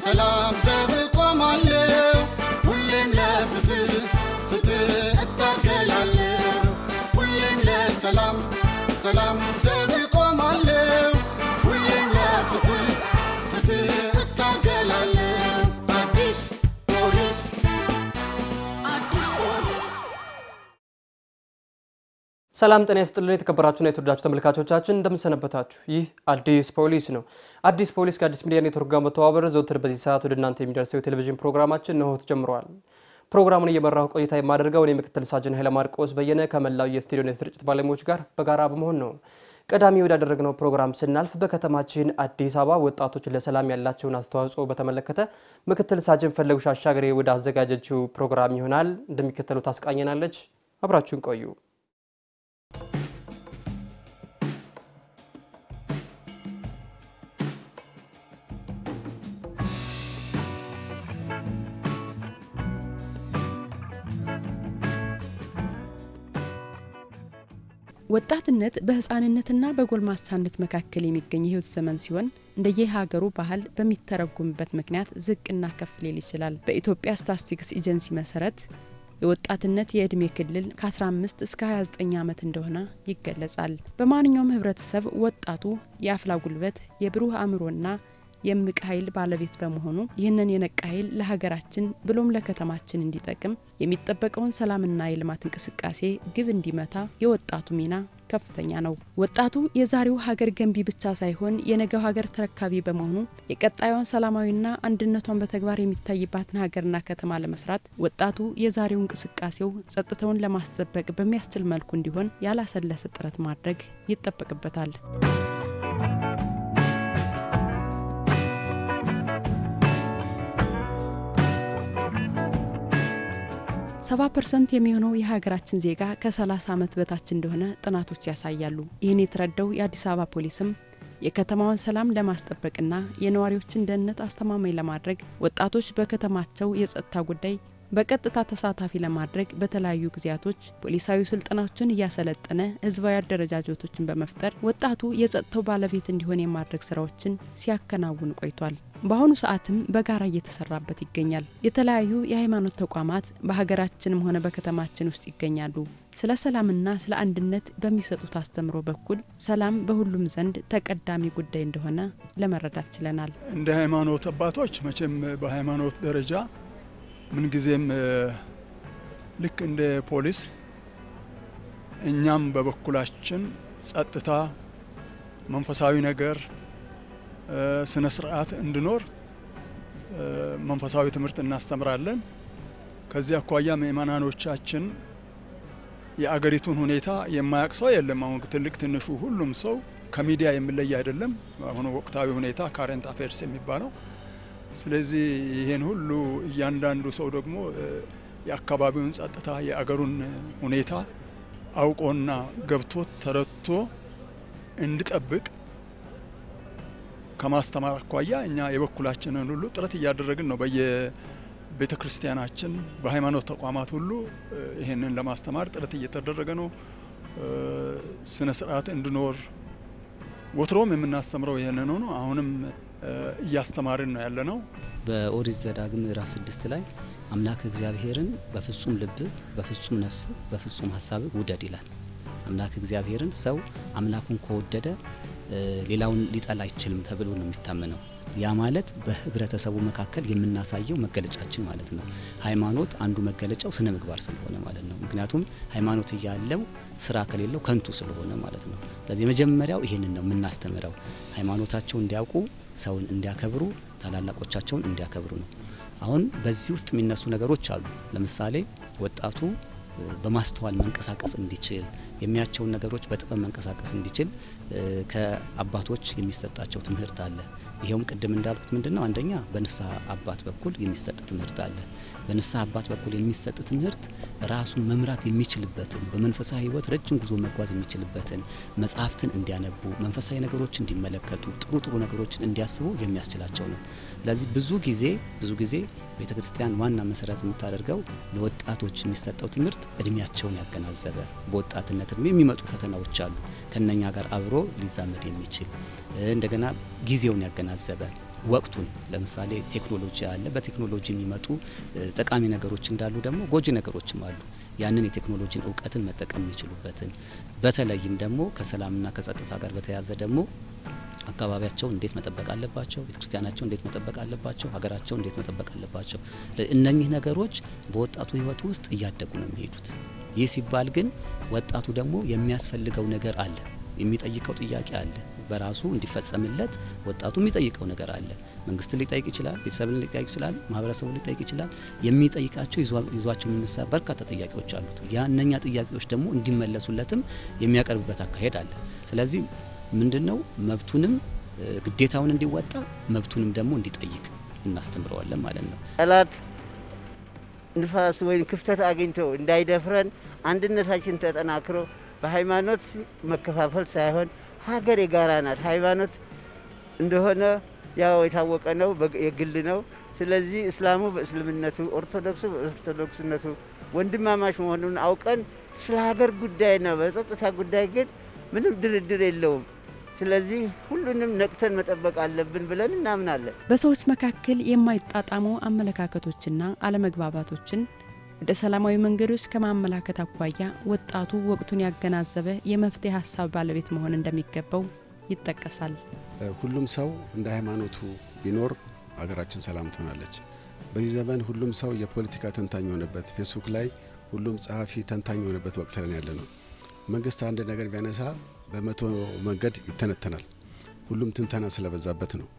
ለሰላም ዘብ ቆማለሁ ሁሌም ለፍትህ ፍትህ እታገላለሁ ሁሌም ለሰላም ሰላም ዘብ ቆማለሁ ሁሌም ለፍትህ ፍትህ እታገላለሁ አዲስ ፖሊስ አዲስ ፖሊስ ሰላም ጤና ይስጥልን የተከበራችሁና የተወዳችሁ ተመልካቾቻችን እንደምንሰነበታችሁ። ይህ አዲስ ፖሊስ ነው። አዲስ ፖሊስ ከአዲስ ሚዲያ ኔትወርክ ጋር በመተባበር ዘውትር በዚህ ሰዓት ወደ እናንተ የሚደርሰው የቴሌቪዥን ፕሮግራማችን እነሆ ተጀምረዋል። ፕሮግራሙን እየመራሁ ቆይታ የማደርገው እኔ ምክትል ሳጅን ኃይለ ማርቆስ በየነ ከመላው የስቱዲዮና የስርጭት ባለሙያዎች ጋር በጋራ በመሆን ነው። ቀዳሚ ወዳደረግነው ፕሮግራም ስናልፍ በከተማችን አዲስ አበባ ወጣቶች ለሰላም ያላቸውን አስተዋጽኦ በተመለከተ ምክትል ሳጅን ፈለጉሽ አሻገሬ ወደ አዘጋጀችው ፕሮግራም ይሆናል እንደሚከተለው ታስቃኘናለች። አብራችሁን ቆዩ። ወጣትነት በህፃንነትና በጎልማሳነት መካከል የሚገኝ የህይወት ዘመን ሲሆን እንደየሀገሩ ባህል በሚተረጉምበት ምክንያት ዝቅና ከፍ ሊል ይችላል። በኢትዮጵያ ስታትስቲክስ ኤጀንሲ መሰረት የወጣትነት የእድሜ ክልል ከ15 እስከ 29 ዓመት እንደሆነ ይገለጻል። በማንኛውም ህብረተሰብ ወጣቱ የአፍላ ጉልበት፣ የብሩህ አእምሮና የእምቅ ኃይል ባለቤት በመሆኑ ይህንን የነቃ ኃይል ለሀገራችን ብሎም ለከተማችን እንዲጠቅም የሚጠበቀውን ሰላምና የልማት እንቅስቃሴ ግብ እንዲመታ የወጣቱ ሚና ከፍተኛ ነው። ወጣቱ የዛሬው ሀገር ገንቢ ብቻ ሳይሆን የነገው ሀገር ተረካቢ በመሆኑ የቀጣዩን ሰላማዊና አንድነቷን በተግባር የሚታይባትን ሀገርና ከተማ ለመስራት ወጣቱ የዛሬው እንቅስቃሴው ጸጥታውን ለማስጠበቅ በሚያስችል መልኩ እንዲሆን ያላሰለሰ ጥረት ማድረግ ይጠበቅበታል። ሰባ ፐርሰንት የሚሆነው የሀገራችን ዜጋ ከ30 ዓመት በታች እንደሆነ ጥናቶች ያሳያሉ። ይህን የተረዳው የአዲስ አበባ ፖሊስም የከተማውን ሰላም ለማስጠበቅና የነዋሪዎችን ደህንነት አስተማማኝ ለማድረግ ወጣቶች በከተማቸው የጸጥታ ጉዳይ በቀጥታ ተሳታፊ ለማድረግ በተለያዩ ጊዜያቶች ፖሊሳዊ ስልጠናዎችን እያሰለጠነ ህዝባዊ አደረጃጀቶችን በመፍጠር ወጣቱ የጸጥታው ባለቤት እንዲሆን የማድረግ ስራዎችን ሲያከናውን ቆይቷል። በአሁኑ ሰዓትም በጋራ እየተሰራበት ይገኛል። የተለያዩ የሃይማኖት ተቋማት በሀገራችንም ሆነ በከተማችን ውስጥ ይገኛሉ። ስለ ሰላምና ስለ አንድነት በሚሰጡት አስተምሮ በኩል ሰላም በሁሉም ዘንድ ተቀዳሚ ጉዳይ እንደሆነ ለመረዳት ችለናል። እንደ ሃይማኖት አባቶች መቼም በሃይማኖት ደረጃ ምንጊዜም ልክ እንደ ፖሊስ እኛም በበኩላችን ጸጥታ፣ መንፈሳዊ ነገር፣ ስነ ስርዓት እንዲኖር መንፈሳዊ ትምህርት እናስተምራለን። ከዚህ አኳያ ምእመናኖቻችን የአገሪቱን ሁኔታ የማያውቅ ሰው የለም። አሁን ትልቅ ትንሹ ሁሉም ሰው ከሚዲያ የሚለይ አይደለም። አሁኑ ወቅታዊ ሁኔታ ካረንት አፌርስ የሚባለው ስለዚህ ይህን ሁሉ እያንዳንዱ ሰው ደግሞ የአካባቢውን ጸጥታ የአገሩን ሁኔታ አውቆና ገብቶት ተረድቶ እንዲጠብቅ ከማስተማር አኳያ እኛ የበኩላችንን ሁሉ ጥረት እያደረግን ነው። በየቤተ ክርስቲያናችን በሃይማኖት ተቋማት ሁሉ ይህንን ለማስተማር ጥረት እየተደረገ ነው። ስነ ስርዓት እንዲኖር ወትሮም የምናስተምረው ይህንን ነው። አሁንም እያስተማርን ነው ያለ ነው። በኦሪት ዘዳግም ምዕራፍ ስድስት ላይ አምላክ እግዚአብሔርን በፍጹም ልብ፣ በፍጹም ነፍስ፣ በፍጹም ሀሳብ ውደድ ይላል። አምላክ እግዚአብሔርን ሰው አምላኩን ከወደደ ሌላውን ሊጠላ አይችልም ተብሎ ነው የሚታመነው። ያ ማለት በህብረተሰቡ መካከል የምናሳየው መገለጫችን ማለት ነው። ሃይማኖት አንዱ መገለጫው ስነ ምግባር ስለሆነ ማለት ነው። ምክንያቱም ሃይማኖት እያለው ስራ ከሌለው ከንቱ ስለሆነ ማለት ነው። ስለዚህ መጀመሪያው ይህንን ነው የምናስተምረው። ሃይማኖታቸው እንዲያውቁ፣ ሰውን እንዲያከብሩ፣ ታላላቆቻቸውን እንዲያከብሩ ነው። አሁን በዚህ ውስጥ የሚነሱ ነገሮች አሉ። ለምሳሌ ወጣቱ በማስተዋል መንቀሳቀስ እንዲችል የሚያቸውን ነገሮች በጥበብ መንቀሳቀስ እንዲችል ከአባቶች የሚሰጣቸው ትምህርት አለ። ይኸውም ቅድም እንዳልኩት ምንድን ነው? አንደኛ በንስሐ አባት በኩል የሚሰጥ ትምህርት አለ። በንስሐ አባት በኩል የሚሰጥ ትምህርት ራሱን መምራት የሚችልበትን በመንፈሳዊ ሕይወት ረጅም ጉዞ መጓዝ የሚችልበትን መጽሐፍትን እንዲያነቡ፣ መንፈሳዊ ነገሮች እንዲመለከቱ፣ ጥሩ ጥሩ ነገሮችን እንዲያስቡ የሚያስችላቸው ነው። ስለዚህ ብዙ ጊዜ ብዙ ጊዜ ቤተ ክርስቲያን ዋና መሰረት የምታደርገው ለወጣቶች የሚሰጠው ትምህርት እድሜያቸውን ያገናዘበ በወጣትነት እድሜ የሚመጡ ፈተናዎች አሉ ከነኛ ጋር አብሮ ሊዛመድ የሚችል እንደገና ጊዜውን ያገናዘበ ወቅቱን ለምሳሌ ቴክኖሎጂ አለ። በቴክኖሎጂ የሚመጡ ጠቃሚ ነገሮች እንዳሉ ደግሞ ጎጂ ነገሮችም አሉ። ያንን የቴክኖሎጂን እውቀትን መጠቀም የሚችሉበትን በተለይም ደግሞ ከሰላምና ከጸጥታ ጋር በተያያዘ ደግሞ አካባቢያቸውን እንዴት መጠበቅ አለባቸው፣ ቤተክርስቲያናቸው እንዴት መጠበቅ አለባቸው፣ ሀገራቸው እንዴት መጠበቅ አለባቸው። እነኚህ ነገሮች በወጣቱ ሕይወት ውስጥ እያደጉ ነው የሚሄዱት። ይህ ሲባል ግን ወጣቱ ደግሞ የሚያስፈልገው ነገር አለ፣ የሚጠይቀው ጥያቄ አለ። በራሱ እንዲፈጸምለት ወጣቱ የሚጠይቀው ነገር አለ። መንግስትን ሊጠይቅ ይችላል፣ ቤተሰብን ሊጠይቅ ይችላል፣ ማህበረሰቡን ሊጠይቅ ይችላል። የሚጠይቃቸው ይዟቸው የሚነሳ በርካታ ጥያቄዎች አሉት። ያ እነኛ ጥያቄዎች ደግሞ እንዲመለሱለትም የሚያቀርብበት አካሄድ አለ። ስለዚህ ምንድን ነው መብቱንም ግዴታውን እንዲወጣ መብቱንም ደግሞ እንዲጠይቅ እናስተምረዋለን ማለት ነው። ጠላት ንፋስ ወይም ክፍተት አግኝተው እንዳይደፍረን አንድነታችን ተጠናክሮ በሃይማኖት መከፋፈል ሳይሆን ሀገር የጋራ ናት። ሃይማኖት እንደሆነ ያው የታወቀ ነው፣ የግል ነው። ስለዚህ እስላሙ በእስልምነቱ፣ ኦርቶዶክሱ በኦርቶዶክስነቱ ወንድማማች መሆኑን አውቀን ስለ ሀገር ጉዳይና በጸጥታ ጉዳይ ግን ምንም ድርድር የለውም። ስለዚህ ሁሉንም ነቅተን መጠበቅ አለብን ብለን እናምናለን። በሰዎች መካከል የማይጣጣሙ አመለካከቶችና አለመግባባቶችን ወደ ሰላማዊ መንገዶች ከማመላከት አኳያ ወጣቱ ወቅቱን ያገናዘበ የመፍትሄ ሀሳብ ባለቤት መሆን እንደሚገባው ይጠቀሳል። ሁሉም ሰው እንደ ሃይማኖቱ ቢኖር ሀገራችን ሰላም ትሆናለች። በዚህ ዘመን ሁሉም ሰው የፖለቲካ ተንታኝ የሆነበት፣ ፌስቡክ ላይ ሁሉም ጸሐፊ ተንታኝ የሆነበት ወቅት ላይ ያለ ነው። መንግስት አንድ ነገር ቢያነሳ በመቶ መንገድ ይተነተናል። ሁሉም ትንተና ስለበዛበት ነው።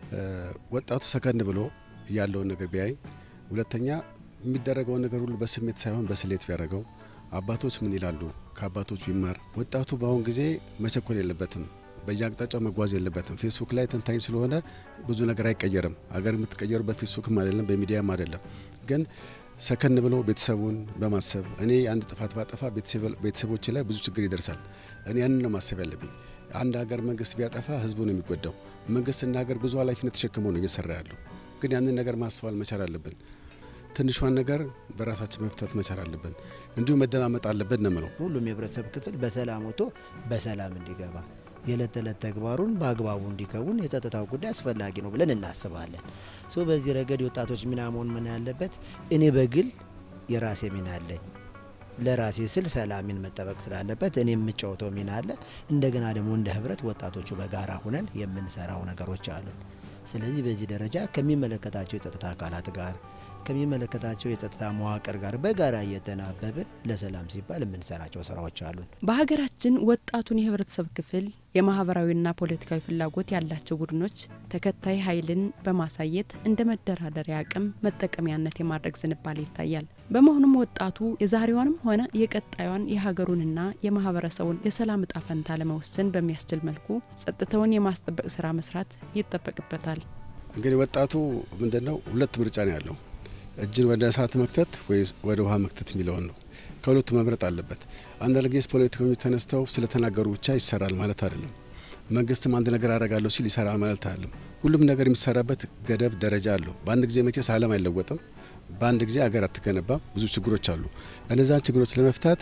ወጣቱ ሰከን ብሎ ያለውን ነገር ቢያይ፣ ሁለተኛ የሚደረገውን ነገር ሁሉ በስሜት ሳይሆን በስሌት ቢያደርገው፣ አባቶች ምን ይላሉ ከአባቶች ቢማር። ወጣቱ በአሁን ጊዜ መቸኮል የለበትም፣ በየአቅጣጫው መጓዝ የለበትም። ፌስቡክ ላይ ተንታኝ ስለሆነ ብዙ ነገር አይቀየርም። አገር የምትቀየሩ በፌስቡክም አይደለም በሚዲያም አይደለም። ግን ሰከን ብሎ ቤተሰቡን በማሰብ እኔ አንድ ጥፋት ባጠፋ ቤተሰቦች ላይ ብዙ ችግር ይደርሳል። እኔ ያንን ነው ማሰብ ያለብኝ። አንድ ሀገር መንግስት ቢያጠፋ ህዝቡ ነው የሚጎዳው። መንግስትና ሀገር ብዙ ኃላፊነት ተሸክመው ነው እየሰራ ያለው። ግን ያንን ነገር ማስተዋል መቻል አለብን። ትንሿን ነገር በራሳችን መፍታት መቻል አለብን። እንዲሁም መደማመጥ አለብን ነው የምለው። ሁሉም የህብረተሰብ ክፍል በሰላም ወጥቶ በሰላም እንዲገባ የዕለት ተዕለት ተግባሩን በአግባቡ እንዲከውን የጸጥታው ጉዳይ አስፈላጊ ነው ብለን እናስባለን። ሶ በዚህ ረገድ የወጣቶች ሚና መሆን ምን ያለበት እኔ በግል የራሴ ሚና አለኝ። ለራሴ ስል ሰላሜን መጠበቅ ስላለበት እኔ የምጫወተው ሚና አለ። እንደገና ደግሞ እንደ ህብረት ወጣቶቹ በጋራ ሁነን የምንሰራው ነገሮች አሉን። ስለዚህ በዚህ ደረጃ ከሚመለከታቸው የጸጥታ አካላት ጋር ከሚመለከታቸው የጸጥታ መዋቅር ጋር በጋራ እየተናበብን ለሰላም ሲባል የምንሰራቸው ስራዎች አሉን። በሀገራችን ወጣቱን የህብረተሰብ ክፍል የማህበራዊና ፖለቲካዊ ፍላጎት ያላቸው ቡድኖች ተከታይ ኃይልን በማሳየት እንደ መደራደሪያ አቅም መጠቀሚያነት የማድረግ ዝንባሌ ይታያል። በመሆኑም ወጣቱ የዛሬዋንም ሆነ የቀጣዩን የሀገሩንና የማህበረሰቡን የሰላም እጣ ፈንታ ለመወሰን በሚያስችል መልኩ ጸጥታውን የማስጠበቅ ስራ መስራት ይጠበቅበታል። እንግዲህ ወጣቱ ምንድነው ሁለት ምርጫ ነው ያለው እጅን ወደ እሳት መክተት ወይስ ወደ ውሃ መክተት የሚለውን ነው። ከሁለቱ መምረጥ አለበት። አንዳንድ ጊዜ ፖለቲከኞች ተነስተው ስለተናገሩ ብቻ ይሰራል ማለት አይደለም። መንግስትም አንድ ነገር አደርጋለሁ ሲል ይሰራል ማለት አይደለም። ሁሉም ነገር የሚሰራበት ገደብ ደረጃ አለው። በአንድ ጊዜ መቼስ ዓለም አይለወጥም። በአንድ ጊዜ ሀገር አትገነባም። ብዙ ችግሮች አሉ። እነዛን ችግሮች ለመፍታት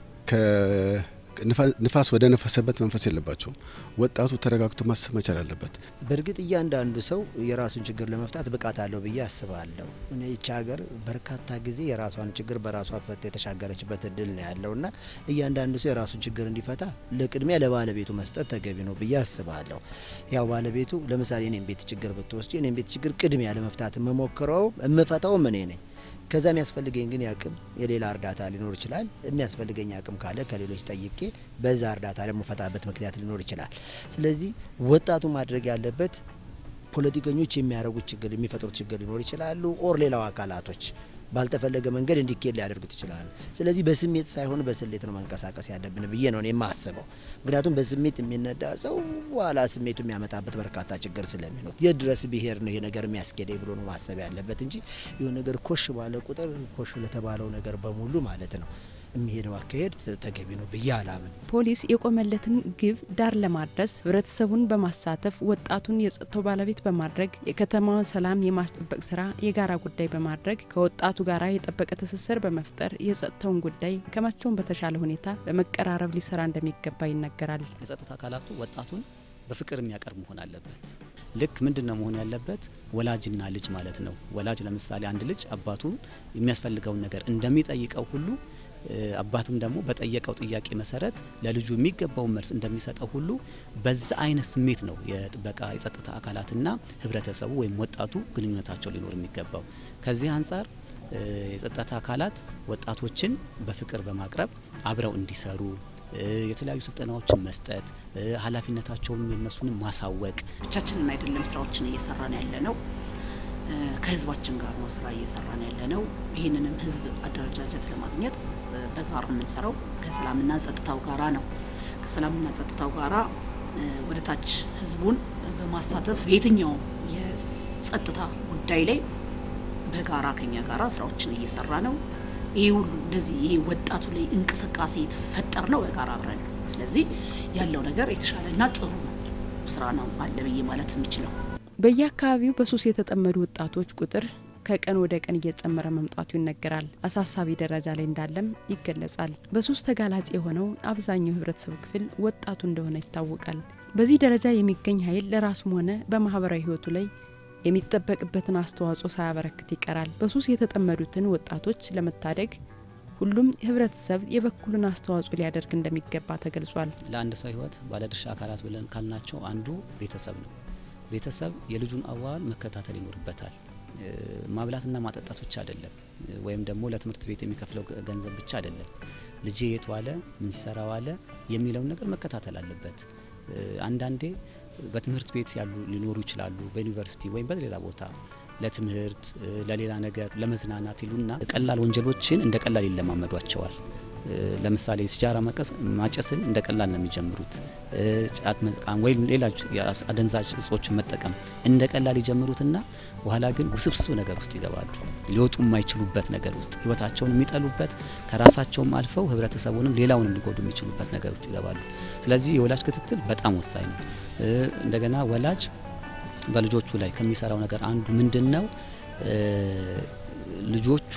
ንፋስ ወደ ነፈሰበት መንፈስ የለባቸውም። ወጣቱ ተረጋግቶ ማሰብ መቻል አለበት። በእርግጥ እያንዳንዱ ሰው የራሱን ችግር ለመፍታት ብቃት አለው ብዬ አስባለሁ። ይቺ ሀገር በርካታ ጊዜ የራሷን ችግር በራሷ ፈታ የተሻገረችበት እድል ነው ያለውና እያንዳንዱ ሰው የራሱን ችግር እንዲፈታ ለቅድሚያ ለባለቤቱ መስጠት ተገቢ ነው ብዬ አስባለሁ። ያው ባለቤቱ ለምሳሌ እኔም ቤት ችግር ብትወስጂ እኔም ቤት ችግር ቅድሚያ ለመፍታት የምሞክረው የምፈታውም እኔ ነኝ። ከዛ የሚያስፈልገኝ ግን ያቅም የሌላ እርዳታ ሊኖር ይችላል። የሚያስፈልገኝ አቅም ካለ ከሌሎች ጠይቄ በዛ እርዳታ ለመፈታበት ምክንያት ሊኖር ይችላል። ስለዚህ ወጣቱ ማድረግ ያለበት ፖለቲከኞች የሚያደርጉት ችግር የሚፈጥሩት ችግር ሊኖር ይችላሉ። ኦር ሌላው አካላቶች ባልተፈለገ መንገድ እንዲኬድ ሊያደርጉት ይችላሉ። ስለዚህ በስሜት ሳይሆን በስሌት ነው መንቀሳቀስ ያለብን ብዬ ነው የማስበው። ምክንያቱም በስሜት የሚነዳ ሰው በኋላ ስሜቱ የሚያመጣበት በርካታ ችግር ስለሚኖር የት ድረስ ብሄር ነው ይሄ ነገር የሚያስኬደኝ ብሎ ነው ማሰብ ያለበት እንጂ ይሁን ነገር ኮሽ ባለ ቁጥር ኮሽ ለተባለው ነገር በሙሉ ማለት ነው የሚሄደው አካሄድ ተገቢ ነው ብዬ አላምን። ፖሊስ የቆመለትን ግብ ዳር ለማድረስ ህብረተሰቡን በማሳተፍ ወጣቱን የጸጥታው ባለቤት በማድረግ የከተማውን ሰላም የማስጠበቅ ስራ የጋራ ጉዳይ በማድረግ ከወጣቱ ጋራ የጠበቀ ትስስር በመፍጠር የጸጥታውን ጉዳይ ከመቼውም በተሻለ ሁኔታ በመቀራረብ ሊሰራ እንደሚገባ ይነገራል። የጸጥታ አካላቱ ወጣቱን በፍቅር የሚያቀርብ መሆን አለበት። ልክ ምንድን ነው መሆን ያለበት? ወላጅና ልጅ ማለት ነው። ወላጅ ለምሳሌ አንድ ልጅ አባቱ የሚያስፈልገውን ነገር እንደሚጠይቀው ሁሉ አባቱም ደግሞ በጠየቀው ጥያቄ መሰረት ለልጁ የሚገባውን መልስ እንደሚሰጠው ሁሉ በዛ አይነት ስሜት ነው የጥበቃ የጸጥታ አካላትና ህብረተሰቡ ወይም ወጣቱ ግንኙነታቸው ሊኖር የሚገባው። ከዚህ አንጻር የጸጥታ አካላት ወጣቶችን በፍቅር በማቅረብ አብረው እንዲሰሩ የተለያዩ ስልጠናዎችን መስጠት፣ ኃላፊነታቸውን የነሱንም ማሳወቅ። ብቻችንን አይደለም ስራዎችን እየሰራን ያለ ነው። ከህዝባችን ጋር ነው ስራ እየሰራን ያለ ነው። ይህንንም ህዝብ አደረጃጀት ለማግኘት በጋራ የምንሰራው ከሰላምና ጸጥታው ጋራ ነው። ከሰላምና ጸጥታው ጋራ ወደ ታች ህዝቡን በማሳተፍ የትኛውም የጸጥታ ጉዳይ ላይ በጋራ ከኛ ጋራ ስራዎችን እየሰራ ነው። ይሄ ሁሉ እንደዚህ ይሄ ወጣቱ ላይ እንቅስቃሴ የተፈጠር ነው በጋራ አብረን ነው። ስለዚህ ያለው ነገር የተሻለና ጥሩ ስራ ነው አለ ብዬ ማለት የምችለው። በየአካባቢው በሱስ የተጠመዱ ወጣቶች ቁጥር ከቀን ወደ ቀን እየጨመረ መምጣቱ ይነገራል። አሳሳቢ ደረጃ ላይ እንዳለም ይገለጻል። በሱስ ተጋላጭ የሆነው አብዛኛው የህብረተሰብ ክፍል ወጣቱ እንደሆነ ይታወቃል። በዚህ ደረጃ የሚገኝ ኃይል ለራሱም ሆነ በማህበራዊ ህይወቱ ላይ የሚጠበቅበትን አስተዋጽኦ ሳያበረክት ይቀራል። በሱስ የተጠመዱትን ወጣቶች ለመታደግ ሁሉም ህብረተሰብ የበኩሉን አስተዋጽኦ ሊያደርግ እንደሚገባ ተገልጿል። ለአንድ ሰው ህይወት ባለድርሻ አካላት ብለን ካልናቸው አንዱ ቤተሰብ ነው። ቤተሰብ የልጁን አዋዋል መከታተል ይኖርበታል። ማብላትና ማጠጣት ብቻ አይደለም፣ ወይም ደግሞ ለትምህርት ቤት የሚከፍለው ገንዘብ ብቻ አይደለም። ልጄ የት ዋለ፣ ምን ሲሰራ ዋለ የሚለውን ነገር መከታተል አለበት። አንዳንዴ በትምህርት ቤት ያሉ ሊኖሩ ይችላሉ፣ በዩኒቨርሲቲ ወይም በሌላ ቦታ ለትምህርት ለሌላ ነገር ለመዝናናት ይሉና ቀላል ወንጀሎችን እንደ ቀላል ይለማመዷቸዋል። ለምሳሌ ሲጃራ ማጨስን እንደ ቀላል ነው የሚጀምሩት። ጫት መቃም ወይም ሌላ አደንዛዥ እጾችን መጠቀም እንደ ቀላል ይጀምሩትና በኋላ ግን ውስብስብ ነገር ውስጥ ይገባሉ። ሊወጡ የማይችሉበት ነገር ውስጥ ህይወታቸውን የሚጠሉበት ከራሳቸውም አልፈው ህብረተሰቡንም ሌላውንም ሊጎዱ የሚችሉበት ነገር ውስጥ ይገባሉ። ስለዚህ የወላጅ ክትትል በጣም ወሳኝ ነው። እንደገና ወላጅ በልጆቹ ላይ ከሚሰራው ነገር አንዱ ምንድን ነው? ልጆቹ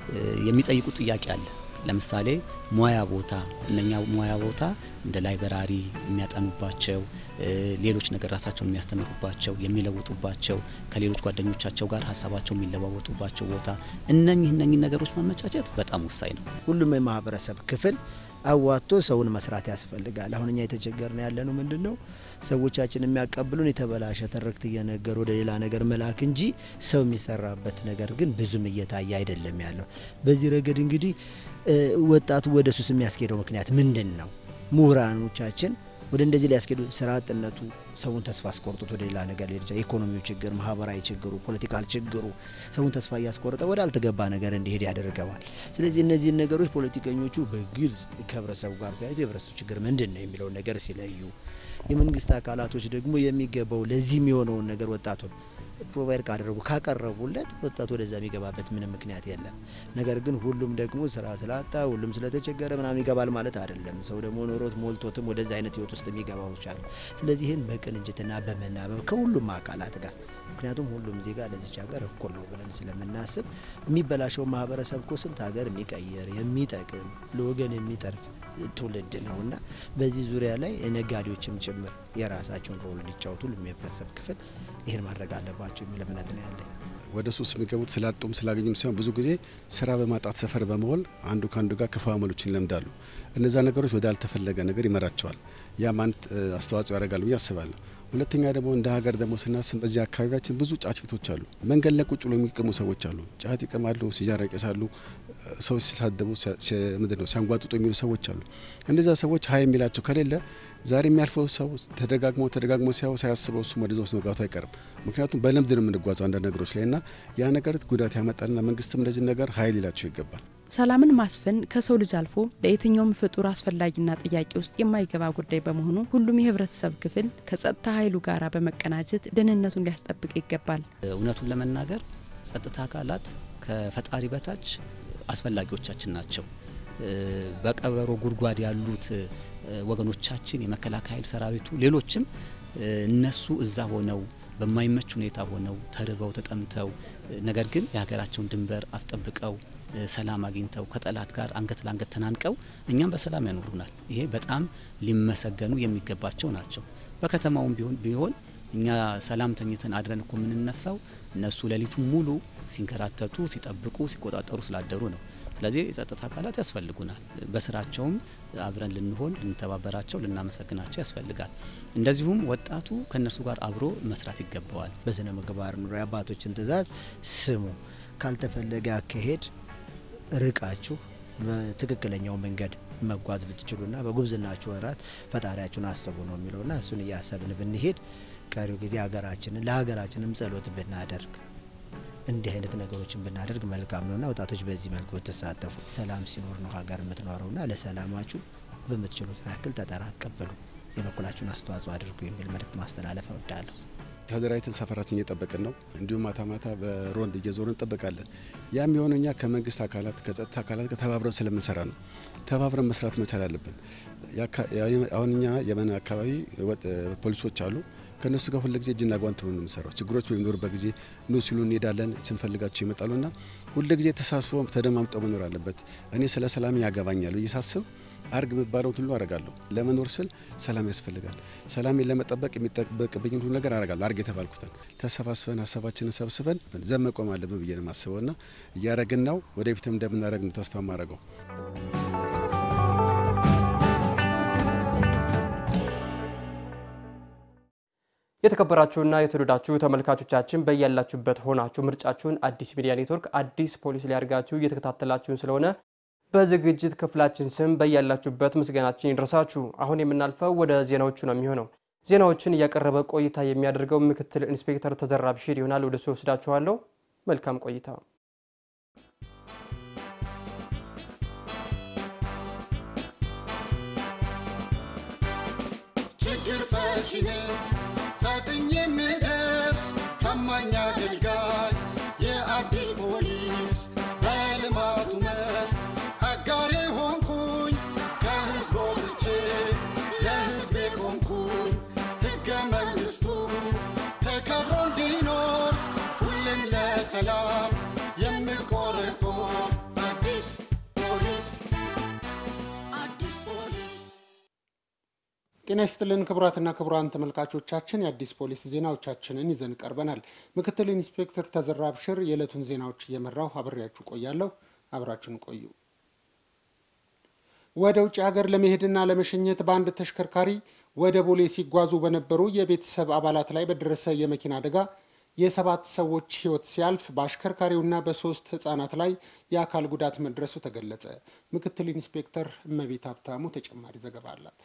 የሚጠይቁት ጥያቄ አለ። ለምሳሌ ሙያ ቦታ እነኛ ሙያ ቦታ እንደ ላይብራሪ የሚያጠኑባቸው ሌሎች ነገር ራሳቸውን የሚያስተምሩባቸው የሚለውጡባቸው ከሌሎች ጓደኞቻቸው ጋር ሀሳባቸው የሚለዋወጡባቸው ቦታ እነኚህ እነኚህ ነገሮች ማመቻቸት በጣም ወሳኝ ነው። ሁሉም የማህበረሰብ ክፍል አዋጥቶ ሰውን መስራት ያስፈልጋል። አሁን እኛ የተቸገርን ያለ ነው ምንድን ነው ሰዎቻችን የሚያቀብሉን የተበላሸ ትርክት እየነገሩ ወደ ሌላ ነገር መላክ እንጂ ሰው የሚሰራበት ነገር ግን ብዙም እየታየ አይደለም ያለው። በዚህ ረገድ እንግዲህ ወጣቱ ወደ ሱስ የሚያስኬደው ምክንያት ምንድን ነው? ምሁራኖቻችን ወደ እንደዚህ ሊያስኬዱ ስራ አጥነቱ ሰውን ተስፋ አስቆርጦት ወደ ሌላ ነገር ሊሄድ ይችላል። ኢኮኖሚው ችግር፣ ማህበራዊ ችግሩ፣ ፖለቲካል ችግሩ ሰውን ተስፋ እያስቆረጠ ወደ አልተገባ ነገር እንዲሄድ ያደርገዋል። ስለዚህ እነዚህን ነገሮች ፖለቲከኞቹ በግልጽ ከህብረተሰቡ ጋር ተያይዞ የህብረተሰቡ ችግር ምንድን ነው የሚለውን ነገር ሲለዩ፣ የመንግስት አካላቶች ደግሞ የሚገባው ለዚህ የሚሆነውን ነገር ወጣቱን ፕሮቫይድ ካደረጉ ካቀረቡለት ወጣቱ ወደዛ የሚገባበት ምንም ምክንያት የለም። ነገር ግን ሁሉም ደግሞ ስራ ስላጣ ሁሉም ስለተቸገረ ምናምን ይገባል ማለት አይደለም። ሰው ደግሞ ኖሮት ሞልቶትም ወደዛ አይነት ህይወት ውስጥ የሚገባው ይቻሉ። ስለዚህ ይህን በቅንጅትና በመናበብ ከሁሉም አካላት ጋር ምክንያቱም ሁሉም ዜጋ ለዚች ሀገር እኩል ነው ብለን ስለምናስብ የሚበላሸው ማህበረሰብ እኮ ስንት ሀገር የሚቀይር የሚጠቅም ለወገን የሚጠርፍ ትውልድ ነው እና በዚህ ዙሪያ ላይ ነጋዴዎችም ጭምር የራሳቸውን ሮል እንዲጫወቱ ሁሉም የህብረተሰብ ክፍል ይህን ማድረግ አለባቸው የሚል እምነት ነው ያለኝ። ወደ ሱስ የሚገቡት ስላጡም ስላገኙም ሳይሆን ብዙ ጊዜ ስራ በማጣት ሰፈር በመሆን አንዱ ከአንዱ ጋር ክፉ አመሎችን ይለምዳሉ። እነዛ ነገሮች ወደ አልተፈለገ ነገር ይመራቸዋል። ያም አንድ አስተዋጽኦ ያደርጋል ብዬ አስባለሁ። ሁለተኛ ደግሞ እንደ ሀገር ደግሞ ስናስብ በዚህ አካባቢያችን ብዙ ጫት ቤቶች አሉ። መንገድ ላይ ቁጭ ብሎ የሚቅሙ ሰዎች አሉ። ጫት ይቅማሉ፣ ሲጃራ ይቀሳሉ፣ ሰው ሲሳደቡ ምንድን ነው ሲያንጓጥጡ የሚሉ ሰዎች አሉ። እነዚያ ሰዎች ሀይ የሚላቸው ከሌለ ዛሬ የሚያልፈው ሰው ተደጋግሞ ተደጋግሞ ሲያው ሳያስበው እሱም ወደዛ ውስጥ መግባቱ አይቀርም። ምክንያቱም በልምድ ነው የምንጓዘው አንዳንድ ነገሮች ላይ እና ያ ነገር ጉዳት ያመጣልና መንግስትም እንደዚህ ነገር ሀይል ይላቸው ይገባል። ሰላምን ማስፈን ከሰው ልጅ አልፎ ለየትኛውም ፍጡር አስፈላጊና ጥያቄ ውስጥ የማይገባ ጉዳይ በመሆኑ ሁሉም የህብረተሰብ ክፍል ከጸጥታ ኃይሉ ጋር በመቀናጀት ደህንነቱን ሊያስጠብቅ ይገባል። እውነቱን ለመናገር ጸጥታ አካላት ከፈጣሪ በታች አስፈላጊዎቻችን ናቸው። በቀበሮ ጉድጓድ ያሉት ወገኖቻችን የመከላከያ ኃይል ሰራዊቱ፣ ሌሎችም እነሱ እዛ ሆነው በማይመች ሁኔታ ሆነው ተርበው ተጠምተው ነገር ግን የሀገራቸውን ድንበር አስጠብቀው ሰላም አግኝተው ከጠላት ጋር አንገት ለአንገት ተናንቀው እኛም በሰላም ያኖሩናል። ይሄ በጣም ሊመሰገኑ የሚገባቸው ናቸው። በከተማውም ቢሆን ቢሆን እኛ ሰላም ተኝተን አድረን እኮ የምንነሳው እነሱ ሌሊቱን ሙሉ ሲንከራተቱ፣ ሲጠብቁ፣ ሲቆጣጠሩ ስላደሩ ነው። ስለዚህ የጸጥታ አካላት ያስፈልጉናል። በስራቸውም አብረን ልንሆን፣ ልንተባበራቸው፣ ልናመሰግናቸው ያስፈልጋል። እንደዚሁም ወጣቱ ከእነርሱ ጋር አብሮ መስራት ይገባዋል። በስነ ምግባር ኑሮ የአባቶችን ትእዛዝ ስሙ። ካልተፈለገ አካሄድ ርቃችሁ በትክክለኛው መንገድ መጓዝ ብትችሉና በጉብዝናችሁ ወራት ፈጣሪያችሁን አስቡ ነው የሚለውና እሱን እያሰብን ብንሄድ ቀሪው ጊዜ ሀገራችንን ለሀገራችንም ጸሎት ብናደርግ እንዲህ አይነት ነገሮችን ብናደርግ መልካም ነውና ወጣቶች በዚህ መልኩ ብትሳተፉ፣ ሰላም ሲኖር ነው ሀገር የምትኖረውና ለሰላማችሁ በምትችሉት ያክል ተጠራቀበሉ፣ የበኩላችሁን አስተዋጽኦ አድርጉ የሚል መልእክት ማስተላለፍ እወዳለሁ። ተደራጅተን ሰፈራችን እየጠበቅን ነው። እንዲሁም ማታ ማታ በሮንድ እየዞርን እንጠብቃለን። ያም የሆነ እኛ ከመንግስት አካላት ከጸጥታ አካላት ጋር ተባብረን ስለምንሰራ ነው። ተባብረን መስራት መቻል አለብን። አሁን እኛ የመን አካባቢ ፖሊሶች አሉ። ከእነሱ ጋር ሁልጊዜ እጅና ጓንት ነው የምንሰራው። ችግሮች በሚኖሩበት ጊዜ ኑ ሲሉ እንሄዳለን፣ ስንፈልጋቸው ይመጣሉና ሁልጊዜ ተሳስቦ ተደማምጠው መኖር አለበት። እኔ ስለ ሰላም ያገባኛል ብዬ ሳስብ አርግ የሚባለውን ሁሉ አረጋለሁ። ለመኖር ስል ሰላም ያስፈልጋል። ሰላሜን ለመጠበቅ የሚጠበቅብኝን ሁሉ ነገር አረጋለሁ። አርግ የተባልኩትን ተሰባስበን ሀሳባችንን ሰብስበን ዘብ መቆም አለብን ብዬ ነው የማስበው ና እያረግን ነው። ወደፊትም እንደምናደረግ ነው ተስፋ ማድረገው። የተከበራችሁና የተወደዳችሁ ተመልካቾቻችን በያላችሁበት ሆናችሁ ምርጫችሁን አዲስ ሚዲያ ኔትወርክ አዲስ ፖሊስ ሊያደርጋችሁ እየተከታተላችሁን ስለሆነ በዝግጅት ክፍላችን ስም በያላችሁበት ምስጋናችን ይድረሳችሁ። አሁን የምናልፈው ወደ ዜናዎቹ ነው የሚሆነው። ዜናዎችን እያቀረበ ቆይታ የሚያደርገው ምክትል ኢንስፔክተር ተዘራ ብሽር ይሆናል። ወደ እሱ ወስዳችኋለሁ። መልካም ቆይታ። ችግር ፈቺ ነኝ ፈጥኜ የምደርስ ታማኝ አገልጋይ የአዲስ ፖሊስ በልማቱ መስክ አጋሬ ሆንኩኝ ከህዝብ ወጥቼ ለህዝቤ ቆምኩኝ ሕገ መንግሥቱ ተከብሮ እንዲኖር ሁሌም ለሰላም የምቆረቆር አዲስ ፖሊስ አዲስ ፖሊስ ጤና ይስጥልን ክቡራትና ክቡራን ተመልካቾቻችን የአዲስ ፖሊስ ዜናዎቻችንን ይዘን ቀርበናል። ምክትል ኢንስፔክተር ተዘራ ብሽር የዕለቱን ዜናዎች እየመራው አብሬያችሁ ቆያለሁ። አብራችሁን ቆዩ። ወደ ውጭ ሀገር ለመሄድና ለመሸኘት በአንድ ተሽከርካሪ ወደ ቦሌ ሲጓዙ በነበሩ የቤተሰብ አባላት ላይ በደረሰ የመኪና አደጋ የሰባት ሰዎች ሕይወት ሲያልፍ በአሽከርካሪውና በሶስት ህጻናት ላይ የአካል ጉዳት መድረሱ ተገለጸ። ምክትል ኢንስፔክተር እመቤት ሀብታሙ ተጨማሪ ዘገባ አላት።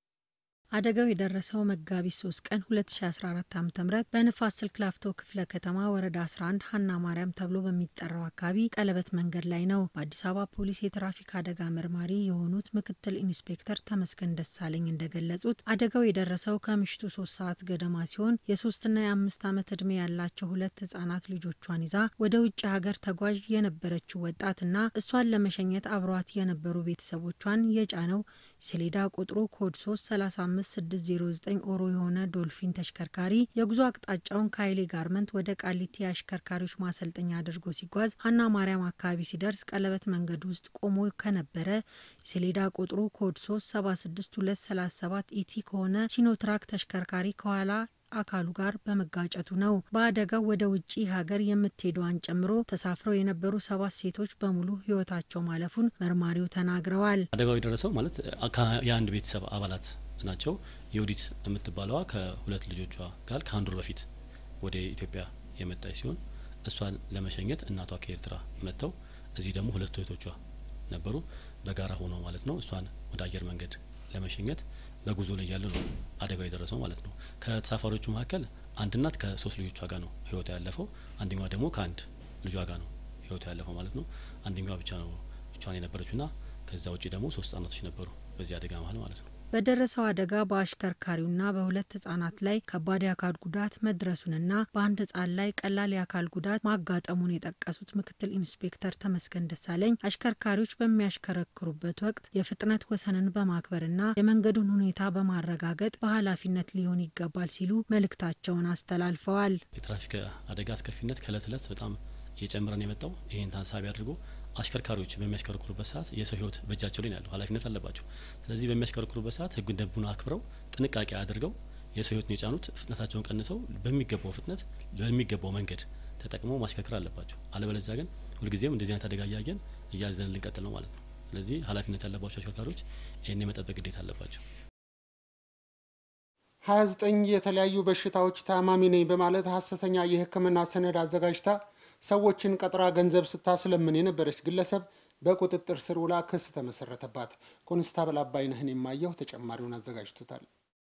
አደጋው የደረሰው መጋቢት 3 ቀን 2014 ዓ ም በንፋስ ስልክ ላፍቶ ክፍለ ከተማ ወረዳ 11 ሀና ማርያም ተብሎ በሚጠራው አካባቢ ቀለበት መንገድ ላይ ነው። በአዲስ አበባ ፖሊስ የትራፊክ አደጋ መርማሪ የሆኑት ምክትል ኢንስፔክተር ተመስገን ደሳለኝ እንደገለጹት አደጋው የደረሰው ከምሽቱ ሶስት ሰዓት ገደማ ሲሆን የሶስትና የአምስት ዓመት ዕድሜ ያላቸው ሁለት ህጻናት ልጆቿን ይዛ ወደ ውጭ ሀገር ተጓዥ የነበረችው ወጣትና እሷን ለመሸኘት አብሯት የነበሩ ቤተሰቦቿን የጫነው ሰሌዳ ቁጥሩ ኮድ 3 35 5609 ኦሮ የሆነ ዶልፊን ተሽከርካሪ የጉዞ አቅጣጫውን ከኃይሌ ጋርመንት ወደ ቃሊቲ የአሽከርካሪዎች ማሰልጠኛ አድርጎ ሲጓዝ ሀና ማርያም አካባቢ ሲደርስ ቀለበት መንገድ ውስጥ ቆሞ ከነበረ የሰሌዳ ቁጥሩ ኮድ 3 76237 ኢቲ ከሆነ ሲኖትራክ ተሽከርካሪ ከኋላ አካሉ ጋር በመጋጨቱ ነው። በአደጋው ወደ ውጭ ሀገር የምትሄደዋን ጨምሮ ተሳፍረው የነበሩ ሰባት ሴቶች በሙሉ ህይወታቸው ማለፉን መርማሪው ተናግረዋል። አደጋው የደረሰው ማለት የአንድ ቤተሰብ አባላት ናቸው። የውዲት የምትባለዋ ከሁለት ልጆቿ ጋር ከአንድ ወር በፊት ወደ ኢትዮጵያ የመጣች ሲሆን እሷን ለመሸኘት እናቷ ከኤርትራ መጥተው እዚህ ደግሞ ሁለቱ እህቶቿ ነበሩ። በጋራ ሆነው ማለት ነው እሷን ወደ አየር መንገድ ለመሸኘት በጉዞ ላይ ያለ ነው አደጋው የደረሰው ማለት ነው። ከተሳፋሪዎቹ መካከል አንድ እናት ከሶስት ልጆቿ ጋር ነው ህይወቷ ያለፈው። አንደኛዋ ደግሞ ከአንድ ልጇ ጋር ነው ህይወቷ ያለፈው ማለት ነው። አንደኛዋ ብቻ ነው ብቻዋን የነበረችውና ከዛ ውጭ ደግሞ ሶስት ህጻናቶች ነበሩ በዚህ አደጋ መሀል ማለት ነው። በደረሰው አደጋ በአሽከርካሪውና በሁለት ህጻናት ላይ ከባድ የአካል ጉዳት መድረሱንና በአንድ ህጻን ላይ ቀላል የአካል ጉዳት ማጋጠሙን የጠቀሱት ምክትል ኢንስፔክተር ተመስገን ደሳለኝ አሽከርካሪዎች በሚያሽከረክሩበት ወቅት የፍጥነት ወሰንን በማክበርና የመንገዱን ሁኔታ በማረጋገጥ በኃላፊነት ሊሆን ይገባል ሲሉ መልእክታቸውን አስተላልፈዋል። የትራፊክ አደጋ አስከፊነት ከእለት እለት በጣም እየጨመረን የመጣው ይህን ታሳቢ አድርጎ አሽከርካሪዎች በሚያሽከረክሩበት ሰዓት የሰው ህይወት በእጃቸው ላይ ያለው ኃላፊነት አለባቸው። ስለዚህ በሚያሽከረክሩበት ሰዓት ህግ ደንቡን አክብረው ጥንቃቄ አድርገው የሰው ህይወት ነው የጫኑት። ፍጥነታቸውን ቀንሰው በሚገባው ፍጥነት በሚገባው መንገድ ተጠቅመው ማሽከርከር አለባቸው። አለበለዚያ ግን ሁልጊዜም እንደዚህ አይነት አደጋ እያየን እያዘንን ልንቀጥል ነው ማለት ነው። ስለዚህ ኃላፊነት ያለባቸው አሽከርካሪዎች ይህን የመጠበቅ ግዴታ አለባቸው። 29 የተለያዩ በሽታዎች ታማሚ ነኝ በማለት ሀሰተኛ የሕክምና ሰነድ አዘጋጅታ ሰዎችን ቀጥራ ገንዘብ ስታስለምን የነበረች ግለሰብ በቁጥጥር ስር ውላ ክስ ተመሰረተባት። ኮንስታብል አባይነህን የማየው ተጨማሪውን አዘጋጅቶታል።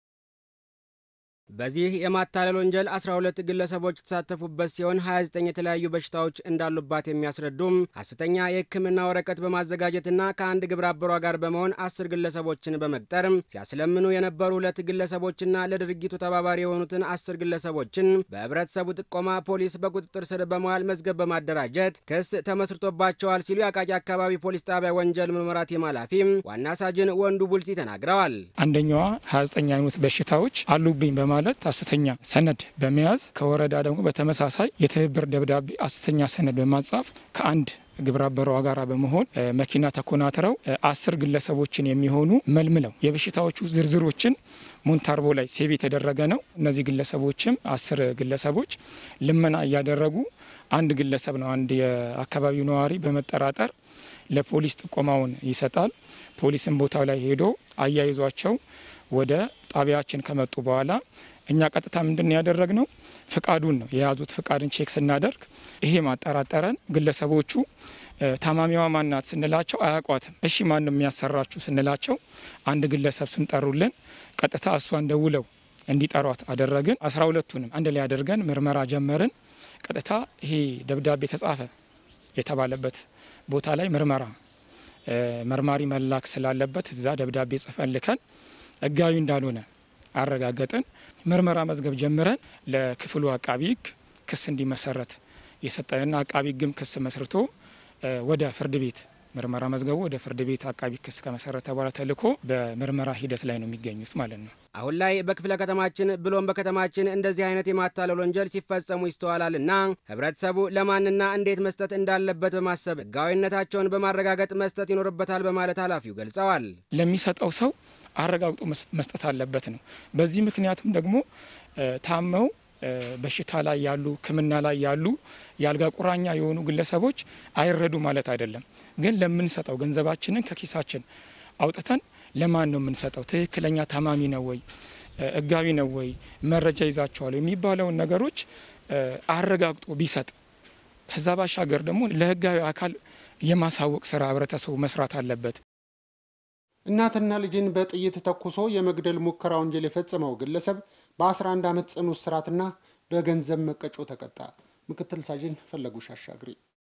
በዚህ የማታለል ወንጀል 12 ግለሰቦች የተሳተፉበት ሲሆን 29 የተለያዩ በሽታዎች እንዳሉባት የሚያስረዱም ሐሰተኛ የሕክምና ወረቀት በማዘጋጀትና ከአንድ ግብረ አበሯ ጋር በመሆን አስር ግለሰቦችን በመቅጠር ሲያስለምኑ የነበሩ ሁለት ግለሰቦችና ለድርጊቱ ተባባሪ የሆኑትን አስር ግለሰቦችን በህብረተሰቡ ጥቆማ ፖሊስ በቁጥጥር ስር በመዋል መዝገብ በማደራጀት ክስ ተመስርቶባቸዋል ሲሉ የአቃቂ አካባቢ ፖሊስ ጣቢያ ወንጀል ምርመራ ቲም ኃላፊ ዋና ሳጅን ወንዱ ቡልቲ ተናግረዋል። አንደኛዋ 29 አይነት በሽታዎች አሉብኝ በማ ማለት ሐሰተኛ ሰነድ በመያዝ ከወረዳ ደግሞ በተመሳሳይ የትብብር ደብዳቤ ሐሰተኛ ሰነድ በማጻፍ ከአንድ ግብረ አበሯ ጋር በመሆን መኪና ተኮናትረው አስር ግለሰቦችን የሚሆኑ መልምለው የበሽታዎቹ ዝርዝሮችን ሞንታርቦ ላይ ሴቭ የተደረገ ነው። እነዚህ ግለሰቦችም አስር ግለሰቦች ልመና እያደረጉ አንድ ግለሰብ ነው አንድ የአካባቢው ነዋሪ በመጠራጠር ለፖሊስ ጥቆማውን ይሰጣል። ፖሊስም ቦታው ላይ ሄዶ አያይዟቸው ወደ ጣቢያችን ከመጡ በኋላ እኛ ቀጥታ ምንድን ያደረግ ነው ፍቃዱን ነው የያዙት። ፍቃድን ቼክ ስናደርግ ይሄ ማጠራጠረን ግለሰቦቹ ታማሚዋ ማናት ስንላቸው አያውቋትም። እሺ ማን ነው የሚያሰራችሁ ስንላቸው አንድ ግለሰብ ስንጠሩልን ቀጥታ እሷን ደውለው እንዲጠሯት አደረግን። አስራ ሁለቱንም አንድ ላይ አድርገን ምርመራ ጀመርን። ቀጥታ ይሄ ደብዳቤ ተጻፈ የተባለበት ቦታ ላይ ምርመራ መርማሪ መላክ ስላለበት እዛ ደብዳቤ ጽፈን ልከን ህጋዊ እንዳልሆነ አረጋገጥን። ምርመራ መዝገብ ጀምረን ለክፍሉ አቃቢ ህግ ክስ እንዲመሰረት የሰጠንና አቃቢ ህግም ክስ መስርቶ ወደ ፍርድ ቤት ምርመራ መዝገቡ ወደ ፍርድ ቤት አቃቢ ክስ ከመሰረተ በኋላ ተልኮ በምርመራ ሂደት ላይ ነው የሚገኙት ማለት ነው። አሁን ላይ በክፍለ ከተማችን ብሎም በከተማችን እንደዚህ አይነት የማታለል ወንጀል ሲፈጸሙ ይስተዋላልና ህብረተሰቡ ለማንና እንዴት መስጠት እንዳለበት በማሰብ ህጋዊነታቸውን በማረጋገጥ መስጠት ይኖርበታል በማለት ኃላፊው ገልጸዋል። ለሚሰጠው ሰው አረጋግጦ መስጠት አለበት ነው። በዚህ ምክንያትም ደግሞ ታመው በሽታ ላይ ያሉ ሕክምና ላይ ያሉ የአልጋ ቁራኛ የሆኑ ግለሰቦች አይረዱ ማለት አይደለም። ግን ለምንሰጠው ገንዘባችንን ከኪሳችን አውጥተን ለማን ነው የምንሰጠው? ትክክለኛ ታማሚ ነው ወይ ህጋዊ ነው ወይ መረጃ ይዛቸዋል የሚባለውን ነገሮች አረጋግጦ ቢሰጥ ከዛ ባሻገር ደግሞ ለህጋዊ አካል የማሳወቅ ስራ ህብረተሰቡ መስራት አለበት። እናትና ልጅን በጥይት ተኩሶ የመግደል ሙከራ ወንጀል የፈጸመው ግለሰብ በ11 ዓመት ጽኑ እስራትና በገንዘብ መቀጮ ተቀጣ። ምክትል ሳጅን ፈለጉሽ አሻግሪ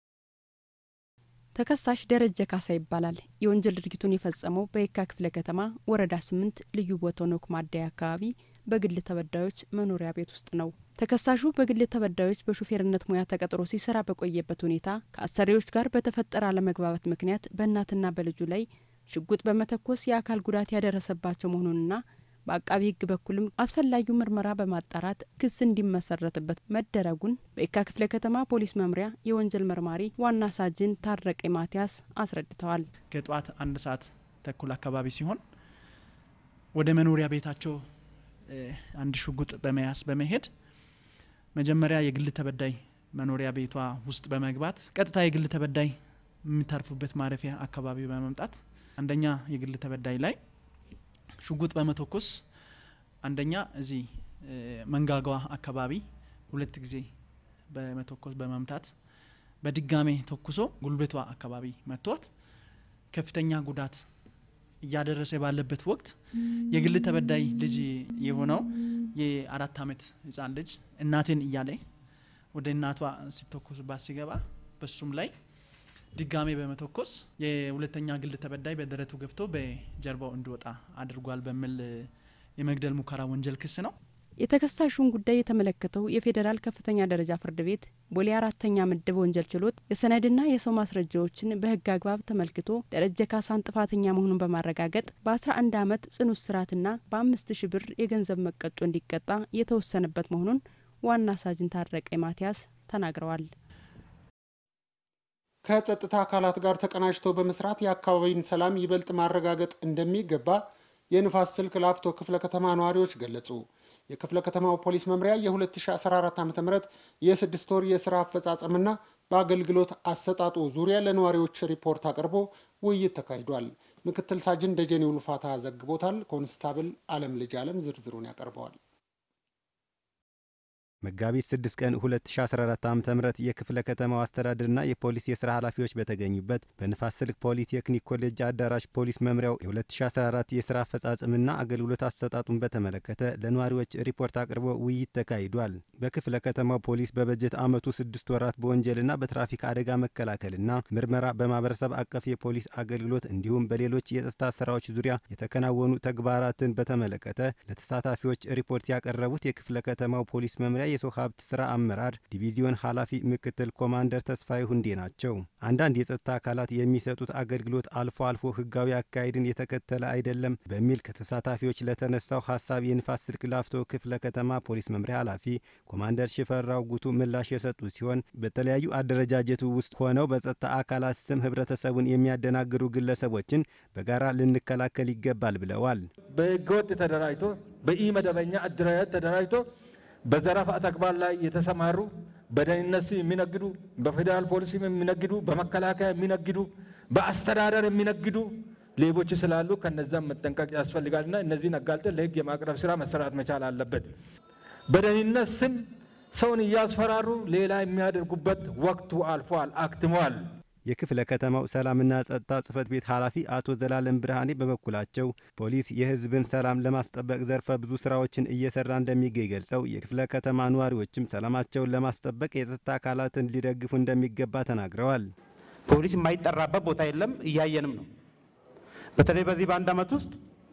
ተከሳሽ ደረጀ ካሳ ይባላል። የወንጀል ድርጊቱን የፈጸመው በየካ ክፍለ ከተማ ወረዳ ስምንት ልዩ ቦታው ኖክ ማደያ አካባቢ በግል ተበዳዮች መኖሪያ ቤት ውስጥ ነው። ተከሳሹ በግል ተበዳዮች በሹፌርነት ሙያ ተቀጥሮ ሲሰራ በቆየበት ሁኔታ ከአሰሪዎች ጋር በተፈጠረ አለመግባባት ምክንያት በእናትና በልጁ ላይ ሽጉጥ በመተኮስ የአካል ጉዳት ያደረሰባቸው መሆኑንና በአቃቢ ሕግ በኩልም አስፈላጊው ምርመራ በማጣራት ክስ እንዲመሰረትበት መደረጉን በየካ ክፍለ ከተማ ፖሊስ መምሪያ የወንጀል መርማሪ ዋና ሳጅን ታረቀ ማቲያስ አስረድተዋል። ከጠዋት አንድ ሰዓት ተኩል አካባቢ ሲሆን ወደ መኖሪያ ቤታቸው አንድ ሽጉጥ በመያዝ በመሄድ መጀመሪያ የግል ተበዳይ መኖሪያ ቤቷ ውስጥ በመግባት ቀጥታ የግል ተበዳይ የሚታርፉበት ማረፊያ አካባቢ በመምጣት አንደኛ የግል ተበዳይ ላይ ሽጉጥ በመተኮስ አንደኛ እዚህ መንጋጋዋ አካባቢ ሁለት ጊዜ በመተኮስ በመምታት በድጋሜ ተኩሶ ጉልበቷ አካባቢ መቷት ከፍተኛ ጉዳት እያደረሰ ባለበት ወቅት የግል ተበዳይ ልጅ የሆነው የአራት ዓመት ህጻን ልጅ እናቴን እያለ ወደ እናቷ ሲተኮሱባት ሲገባ በሱም ላይ ድጋሜ በመተኮስ የሁለተኛ ግል ተበዳይ በደረቱ ገብቶ በጀርባው እንዲወጣ አድርጓል በሚል የመግደል ሙከራ ወንጀል ክስ ነው። የተከሳሹን ጉዳይ የተመለከተው የፌዴራል ከፍተኛ ደረጃ ፍርድ ቤት ቦሌ አራተኛ ምድብ ወንጀል ችሎት የሰነድና የሰው ማስረጃዎችን በህግ አግባብ ተመልክቶ ደረጀ ካሳን ጥፋተኛ መሆኑን በማረጋገጥ በ11 ዓመት ጽኑ እስራትና በአምስት ሺ ብር የገንዘብ መቀጮ እንዲቀጣ የተወሰነበት መሆኑን ዋና ሳጅን ታረቀ ማቲያስ ተናግረዋል። ከጸጥታ አካላት ጋር ተቀናጅተው በመስራት የአካባቢን ሰላም ይበልጥ ማረጋገጥ እንደሚገባ የንፋስ ስልክ ላፍቶ ክፍለ ከተማ ነዋሪዎች ገለጹ። የክፍለ ከተማው ፖሊስ መምሪያ የ2014 ዓ ም የስድስት ወር የስራ አፈጻጸምና በአገልግሎት አሰጣጡ ዙሪያ ለነዋሪዎች ሪፖርት አቅርቦ ውይይት ተካሂዷል። ምክትል ሳጅን ደጀኔ ውልፋታ ዘግቦታል። ኮንስታብል አለም ልጅ አለም ዝርዝሩን ያቀርበዋል። መጋቢት 6 ቀን 2014 ዓ ም የክፍለ ከተማው አስተዳደርና የፖሊስ የስራ ኃላፊዎች በተገኙበት በንፋስ ስልክ ፖሊቴክኒክ ኮሌጅ አዳራሽ ፖሊስ መምሪያው የ2014 የስራ አፈጻጸምና አገልግሎት አሰጣጡን በተመለከተ ለነዋሪዎች ሪፖርት አቅርቦ ውይይት ተካሂዷል። በክፍለ ከተማው ፖሊስ በበጀት ዓመቱ ስድስት ወራት በወንጀልና በትራፊክ አደጋ መከላከልና ምርመራ በማህበረሰብ አቀፍ የፖሊስ አገልግሎት እንዲሁም በሌሎች የጸጥታ ስራዎች ዙሪያ የተከናወኑ ተግባራትን በተመለከተ ለተሳታፊዎች ሪፖርት ያቀረቡት የክፍለ ከተማው ፖሊስ መምሪያ የሰው ሀብት ስራ አመራር ዲቪዚዮን ኃላፊ ምክትል ኮማንደር ተስፋዬ ሁንዴ ናቸው። አንዳንድ የጸጥታ አካላት የሚሰጡት አገልግሎት አልፎ አልፎ ህጋዊ አካሄድን የተከተለ አይደለም በሚል ከተሳታፊዎች ለተነሳው ሀሳብ የንፋስ ስልክ ላፍቶ ክፍለ ከተማ ፖሊስ መምሪያ ኃላፊ ኮማንደር ሽፈራው ጉቱ ምላሽ የሰጡ ሲሆን በተለያዩ አደረጃጀቱ ውስጥ ሆነው በጸጥታ አካላት ስም ህብረተሰቡን የሚያደናግሩ ግለሰቦችን በጋራ ልንከላከል ይገባል ብለዋል። በህገወጥ ተደራጅቶ በኢ መደበኛ አደረጃጀት ተደራጅቶ በዘረፋ ተግባር ላይ የተሰማሩ በደህንነት ስም የሚነግዱ፣ በፌዴራል ፖሊስ የሚነግዱ፣ በመከላከያ የሚነግዱ፣ በአስተዳደር የሚነግዱ ሌቦች ስላሉ ከነዛም መጠንቀቅ ያስፈልጋልና እነዚህን አጋልጠን ለህግ የማቅረብ ስራ መሰራት መቻል አለበት። በደህንነት ስም ሰውን እያስፈራሩ ሌላ የሚያደርጉበት ወቅቱ አልፏል፣ አክትሟል። የክፍለ ከተማው ሰላምና ጸጥታ ጽህፈት ቤት ኃላፊ አቶ ዘላለም ብርሃኔ በበኩላቸው ፖሊስ የህዝብን ሰላም ለማስጠበቅ ዘርፈ ብዙ ስራዎችን እየሰራ እንደሚገኝ ገልጸው የክፍለ ከተማ ነዋሪዎችም ሰላማቸውን ለማስጠበቅ የጸጥታ አካላትን ሊደግፉ እንደሚገባ ተናግረዋል። ፖሊስ የማይጠራበት ቦታ የለም፣ እያየንም ነው። በተለይ በዚህ በአንድ ዓመት ውስጥ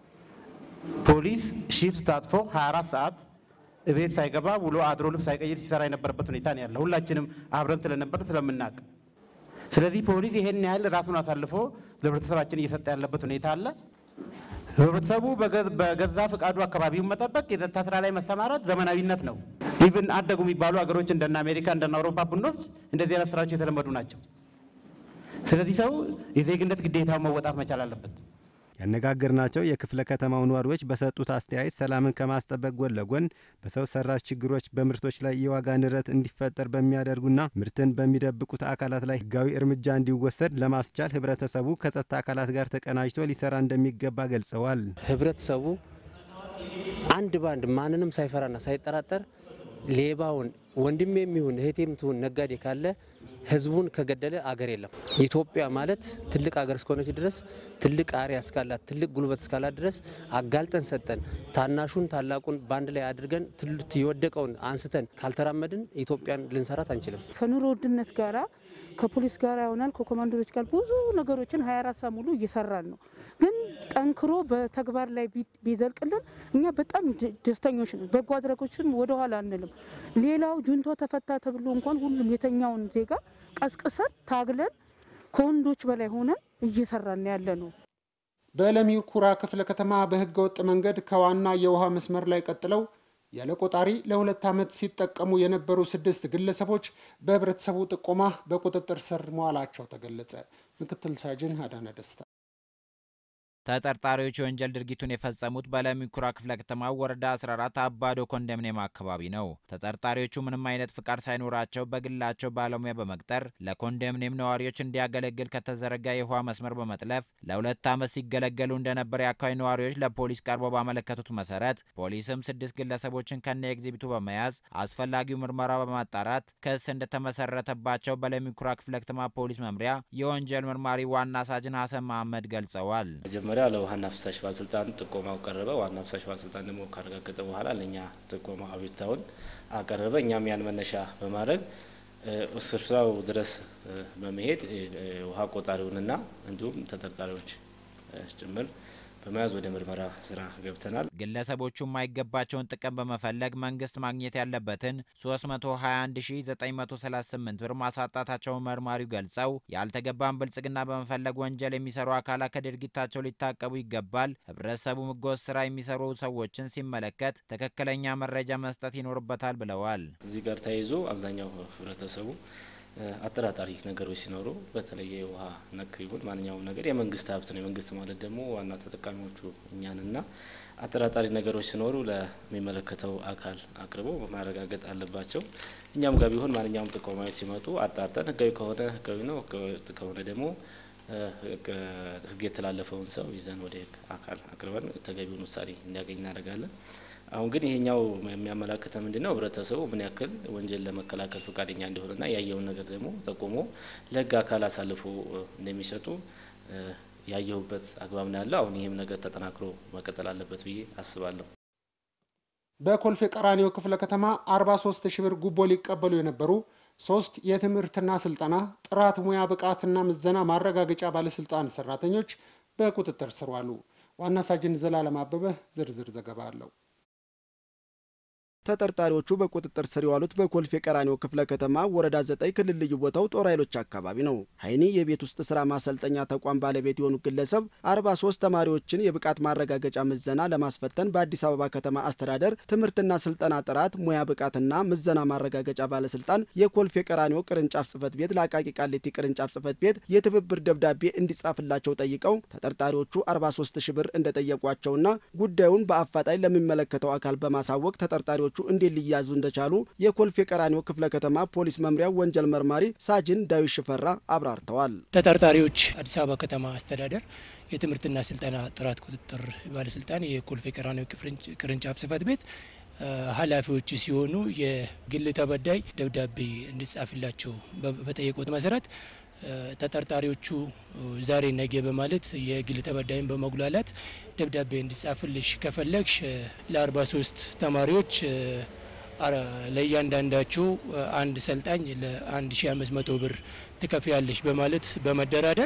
ፖሊስ ሺፍት ታጥፎ 24 ሰዓት እቤት ሳይገባ ውሎ አድሮ ልብስ ሳይቀይር ሲሰራ የነበረበት ሁኔታ ነው ያለ ሁላችንም አብረን ስለነበር ስለምናውቅ ስለዚህ ፖሊስ ይሄን ያህል ራሱን አሳልፎ ለህብረተሰባችን እየሰጠ ያለበት ሁኔታ አለ። ህብረተሰቡ በገዛ ፈቃዱ አካባቢውን መጠበቅ፣ የጸጥታ ስራ ላይ መሰማራት ዘመናዊነት ነው። ኢቭን አደጉ የሚባሉ ሀገሮች እንደነ አሜሪካ እንደነ አውሮፓ ብንወስድ እንደዚህ አይነት ስራዎች የተለመዱ ናቸው። ስለዚህ ሰው የዜግነት ግዴታውን መወጣት መቻል አለበት። ያነጋገርናቸው የክፍለ ከተማው ነዋሪዎች በሰጡት አስተያየት ሰላምን ከማስጠበቅ ጎን ለጎን በሰው ሰራሽ ችግሮች በምርቶች ላይ የዋጋ ንረት እንዲፈጠር በሚያደርጉና ምርትን በሚደብቁት አካላት ላይ ህጋዊ እርምጃ እንዲወሰድ ለማስቻል ህብረተሰቡ ከጸጥታ አካላት ጋር ተቀናጅቶ ሊሰራ እንደሚገባ ገልጸዋል። ህብረተሰቡ አንድ ባንድ ማንንም ሳይፈራና ሳይጠራጠር ሌባውን ወንድሜ የሚሆን እህቴም ትሁን ነጋዴ ካለ ህዝቡን ከገደለ አገር የለም። ኢትዮጵያ ማለት ትልቅ አገር እስከሆነች ድረስ ትልቅ አሪያ እስካላት ትልቅ ጉልበት እስካላት ድረስ አጋልጠን ሰጠን ታናሹን ታላቁን በአንድ ላይ አድርገን የወደቀውን አንስተን ካልተራመድን ኢትዮጵያን ልንሰራት አንችልም። ከኑሮ ውድነት ጋራ ከፖሊስ ጋር ይሆናል ከኮማንዶዎች ጋር ብዙ ነገሮችን 24 ሰዓት ሙሉ እየሰራን ነው። ግን ጠንክሮ በተግባር ላይ ቢዘልቅልን እኛ በጣም ደስተኞች ነን። በጎ አድራጎችን ወደኋላ አንልም። ሌላው ጁንቶ ተፈታ ተብሎ እንኳን ሁሉም የተኛውን ዜጋ ቀስቅሰን ታግለን ከወንዶች በላይ ሆነን እየሰራን ያለ ነው። በለሚ ኩራ ክፍለ ከተማ በህገ ወጥ መንገድ ከዋና የውሃ መስመር ላይ ቀጥለው ያለ ቆጣሪ ለሁለት ዓመት ሲጠቀሙ የነበሩ ስድስት ግለሰቦች በህብረተሰቡ ጥቆማ በቁጥጥር ስር መዋላቸው ተገለጸ። ምክትል ሳጅን አዳነ ደስታ ተጠርጣሪዎች የወንጀል ድርጊቱን የፈጸሙት በለሚ ኩራ ክፍለ ከተማ ወረዳ 14 አባዶ ኮንዶሚኒየም አካባቢ ነው። ተጠርጣሪዎቹ ምንም አይነት ፍቃድ ሳይኖራቸው በግላቸው ባለሙያ በመቅጠር ለኮንዶሚኒየም ነዋሪዎች እንዲያገለግል ከተዘረጋ የውሃ መስመር በመጥለፍ ለሁለት ዓመት ሲገለገሉ እንደነበር የአካባቢ ነዋሪዎች ለፖሊስ ቀርበው ባመለከቱት መሰረት ፖሊስም ስድስት ግለሰቦችን ከነ ኤግዚቢቱ በመያዝ አስፈላጊው ምርመራ በማጣራት ክስ እንደተመሰረተባቸው በለሚ ኩራ ክፍለ ከተማ ፖሊስ መምሪያ የወንጀል መርማሪ ዋና ሳጅን ሀሰን መሀመድ ገልጸዋል። መጀመሪያ ለውሃና ፍሳሽ ባለስልጣን ጥቆማው ቀረበ። ዋና ፍሳሽ ባለስልጣን ደግሞ ካረጋገጠ በኋላ ለእኛ ጥቆማ አቤቱታውን አቀረበ። እኛም ያን መነሻ በማድረግ ስፍራው ድረስ በመሄድ ውሃ ቆጣሪውንና እንዲሁም ተጠርጣሪዎች ጭምር በመያዝ ወደ ምርመራ ስራ ገብተናል። ግለሰቦቹ የማይገባቸውን ጥቅም በመፈለግ መንግስት ማግኘት ያለበትን 321938 ብር ማሳጣታቸውን መርማሪው ገልጸው ያልተገባን ብልጽግና በመፈለግ ወንጀል የሚሰሩ አካላት ከድርጊታቸው ሊታቀቡ ይገባል። ህብረተሰቡ ህገወጥ ስራ የሚሰሩ ሰዎችን ሲመለከት ትክክለኛ መረጃ መስጠት ይኖርበታል ብለዋል። እዚህ ጋር ተያይዞ አብዛኛው ህብረተሰቡ አጠራጣሪ ነገሮች ሲኖሩ በተለይ የውሃ ነክ ይሁን ማንኛውም ነገር የመንግስት ሀብት ነው። የመንግስት ማለት ደግሞ ዋና ተጠቃሚዎቹ እኛንና አጠራጣሪ ነገሮች ሲኖሩ ለሚመለከተው አካል አቅርቦ ማረጋገጥ አለባቸው። እኛም ጋር ቢሆን ማንኛውም ጥቆማዎች ሲመጡ አጣርተን ህጋዊ ከሆነ ህጋዊ ነው፣ ህገወጥ ከሆነ ደግሞ ህግ የተላለፈውን ሰው ይዘን ወደ ህግ አካል አቅርበን ተገቢውን ውሳኔ እንዲያገኝ እናደርጋለን። አሁን ግን ይሄኛው የሚያመላክተ ምንድን ነው? ህብረተሰቡ ምን ያክል ወንጀል ለመከላከል ፈቃደኛ እንደሆነና ያየውን ነገር ደግሞ ጠቁሞ ለህግ አካል አሳልፎ እንደሚሰጡ ያየሁበት አግባብ ነው ያለው። አሁን ይህም ነገር ተጠናክሮ መቀጠል አለበት ብዬ አስባለሁ። በኮልፌ ቀራኒዮ ክፍለ ከተማ 43 ሺህ ብር ጉቦ ሊቀበሉ የነበሩ ሶስት የትምህርትና ስልጠና ጥራት ሙያ ብቃትና ምዘና ማረጋገጫ ባለስልጣን ሰራተኞች በቁጥጥር ስር ዋሉ። ዋና ሳጅን ዘላለም አበበ ዝርዝር ዘገባ አለው። ተጠርጣሪዎቹ በቁጥጥር ስር የዋሉት በኮልፌ ቀራኒዮ ክፍለ ከተማ ወረዳ ዘጠኝ ክልል ልዩ ቦታው ጦር ኃይሎች አካባቢ ነው። ሀይኒ የቤት ውስጥ ስራ ማሰልጠኛ ተቋም ባለቤት የሆኑ ግለሰብ 43 ተማሪዎችን የብቃት ማረጋገጫ ምዘና ለማስፈተን በአዲስ አበባ ከተማ አስተዳደር ትምህርትና ስልጠና ጥራት ሙያ ብቃትና ምዘና ማረጋገጫ ባለስልጣን የኮልፌ ቀራኒዮ ቅርንጫፍ ጽህፈት ቤት ለአቃቂ ቃሊቲ ቅርንጫፍ ጽህፈት ቤት የትብብር ደብዳቤ እንዲጻፍላቸው ጠይቀው ተጠርጣሪዎቹ 43 ሺህ ብር እንደጠየቋቸውና ጉዳዩን በአፋጣኝ ለሚመለከተው አካል በማሳወቅ ተጠርጣሪዎቹ እንዴት ሊያዙ እንደቻሉ የኮልፌ ቀራኒዮ ክፍለ ከተማ ፖሊስ መምሪያ ወንጀል መርማሪ ሳጅን ዳዊት ሽፈራ አብራርተዋል። ተጠርጣሪዎች አዲስ አበባ ከተማ አስተዳደር የትምህርትና ስልጠና ጥራት ቁጥጥር ባለስልጣን የኮልፌ ቀራኒዮ ቅርንጫፍ ጽህፈት ቤት ኃላፊዎች ሲሆኑ የግል ተበዳይ ደብዳቤ እንዲጻፍላቸው በጠየቁት መሰረት ተጠርጣሪዎቹ ዛሬ ነገ በማለት የግል ተበዳይን በመጉላላት ደብዳቤ እንዲጻፍልሽ ከፈለግሽ ለ43 ተማሪዎች ለእያንዳንዳቸው አንድ ሰልጣኝ ለ1500 ብር ትከፍያለሽ በማለት በመደራደር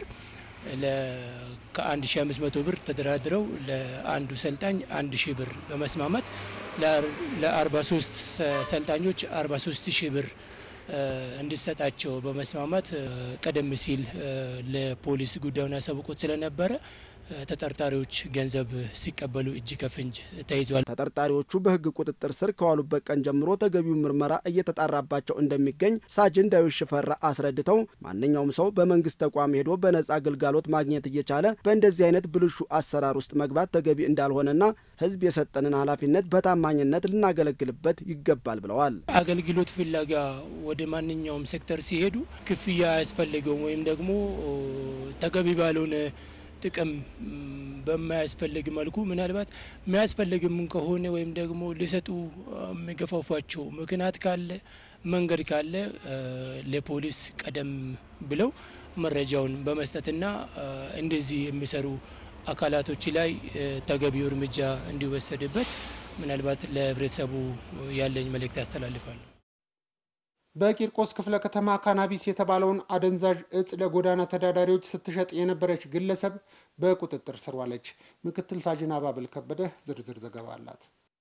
ከ1500 ብር ተደራድረው ለአንዱ ሰልጣኝ 1000 ብር በመስማማት ለ43 ሰልጣኞች 43 ሺህ ብር እንዲሰጣቸው በመስማማት ቀደም ሲል ለፖሊስ ጉዳዩን ያሳውቁት ስለነበረ ተጠርጣሪዎች ገንዘብ ሲቀበሉ እጅ ከፍንጅ ተይዟል። ተጠርጣሪዎቹ በሕግ ቁጥጥር ስር ከዋሉበት ቀን ጀምሮ ተገቢው ምርመራ እየተጣራባቸው እንደሚገኝ ሳጅን ዳዊት ሽፈራ አስረድተው ማንኛውም ሰው በመንግስት ተቋም ሄዶ በነጻ አገልጋሎት ማግኘት እየቻለ በእንደዚህ አይነት ብልሹ አሰራር ውስጥ መግባት ተገቢ እንዳልሆነና ሕዝብ የሰጠንን ኃላፊነት በታማኝነት ልናገለግልበት ይገባል ብለዋል። አገልግሎት ፍለጋ ወደ ማንኛውም ሴክተር ሲሄዱ ክፍያ አያስፈልገውም ወይም ደግሞ ተገቢ ባልሆነ ጥቅም በማያስፈልግ መልኩ ምናልባት የሚያስፈልግም ከሆነ ወይም ደግሞ ሊሰጡ የሚገፋፏቸው ምክንያት ካለ መንገድ ካለ ለፖሊስ ቀደም ብለው መረጃውን በመስጠትና እንደዚህ የሚሰሩ አካላቶች ላይ ተገቢው እርምጃ እንዲወሰድበት ምናልባት ለህብረተሰቡ ያለኝ መልእክት ያስተላልፋሉ። በቂርቆስ ክፍለ ከተማ ካናቢስ የተባለውን አደንዛዥ እጽ ለጎዳና ተዳዳሪዎች ስትሸጥ የነበረች ግለሰብ በቁጥጥር ስር ዋለች። ምክትል ሳጅን አባብል ከበደ ዝርዝር ዘገባ አላት።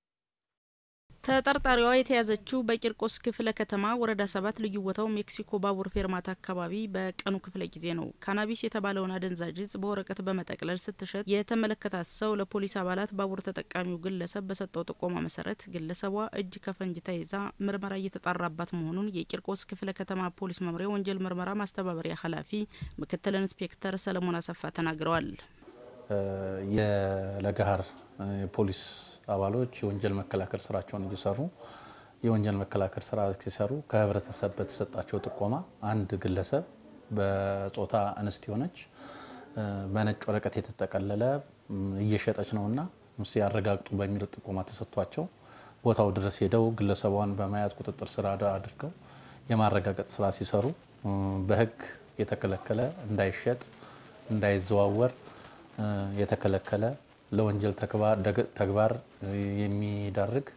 ተጠርጣሪዋ የተያዘችው በቂርቆስ ክፍለ ከተማ ወረዳ ሰባት ልዩ ቦታው ሜክሲኮ ባቡር ፌርማታ አካባቢ በቀኑ ክፍለ ጊዜ ነው። ካናቢስ የተባለውን አደንዛዥ እጽ በወረቀት በመጠቅለል ስትሸጥ የተመለከታት ሰው ለፖሊስ አባላት ባቡር ተጠቃሚው ግለሰብ በሰጠው ጥቆማ መሰረት ግለሰቧ እጅ ከፈንጅ ተይዛ ምርመራ እየተጣራባት መሆኑን የቂርቆስ ክፍለ ከተማ ፖሊስ መምሪያ ወንጀል ምርመራ ማስተባበሪያ ኃላፊ ምክትል ኢንስፔክተር ሰለሞን አሰፋ ተናግረዋል። የለገሀር የፖሊስ አባሎች የወንጀል መከላከል ስራቸውን እየሰሩ የወንጀል መከላከል ስራ ሲሰሩ ከህብረተሰብ በተሰጣቸው ጥቆማ አንድ ግለሰብ በጾታ እንስት የሆነች በነጭ ወረቀት የተጠቀለለ እየሸጠች ነውና ሲያረጋግጡ በሚል ጥቆማ ተሰጥቷቸው ቦታው ድረስ ሄደው ግለሰቧን በመያዝ ቁጥጥር ስር አድርገው የማረጋገጥ ስራ ሲሰሩ በህግ የተከለከለ እንዳይሸጥ እንዳይዘዋወር የተከለከለ ለወንጀል ተግባር የሚዳርግ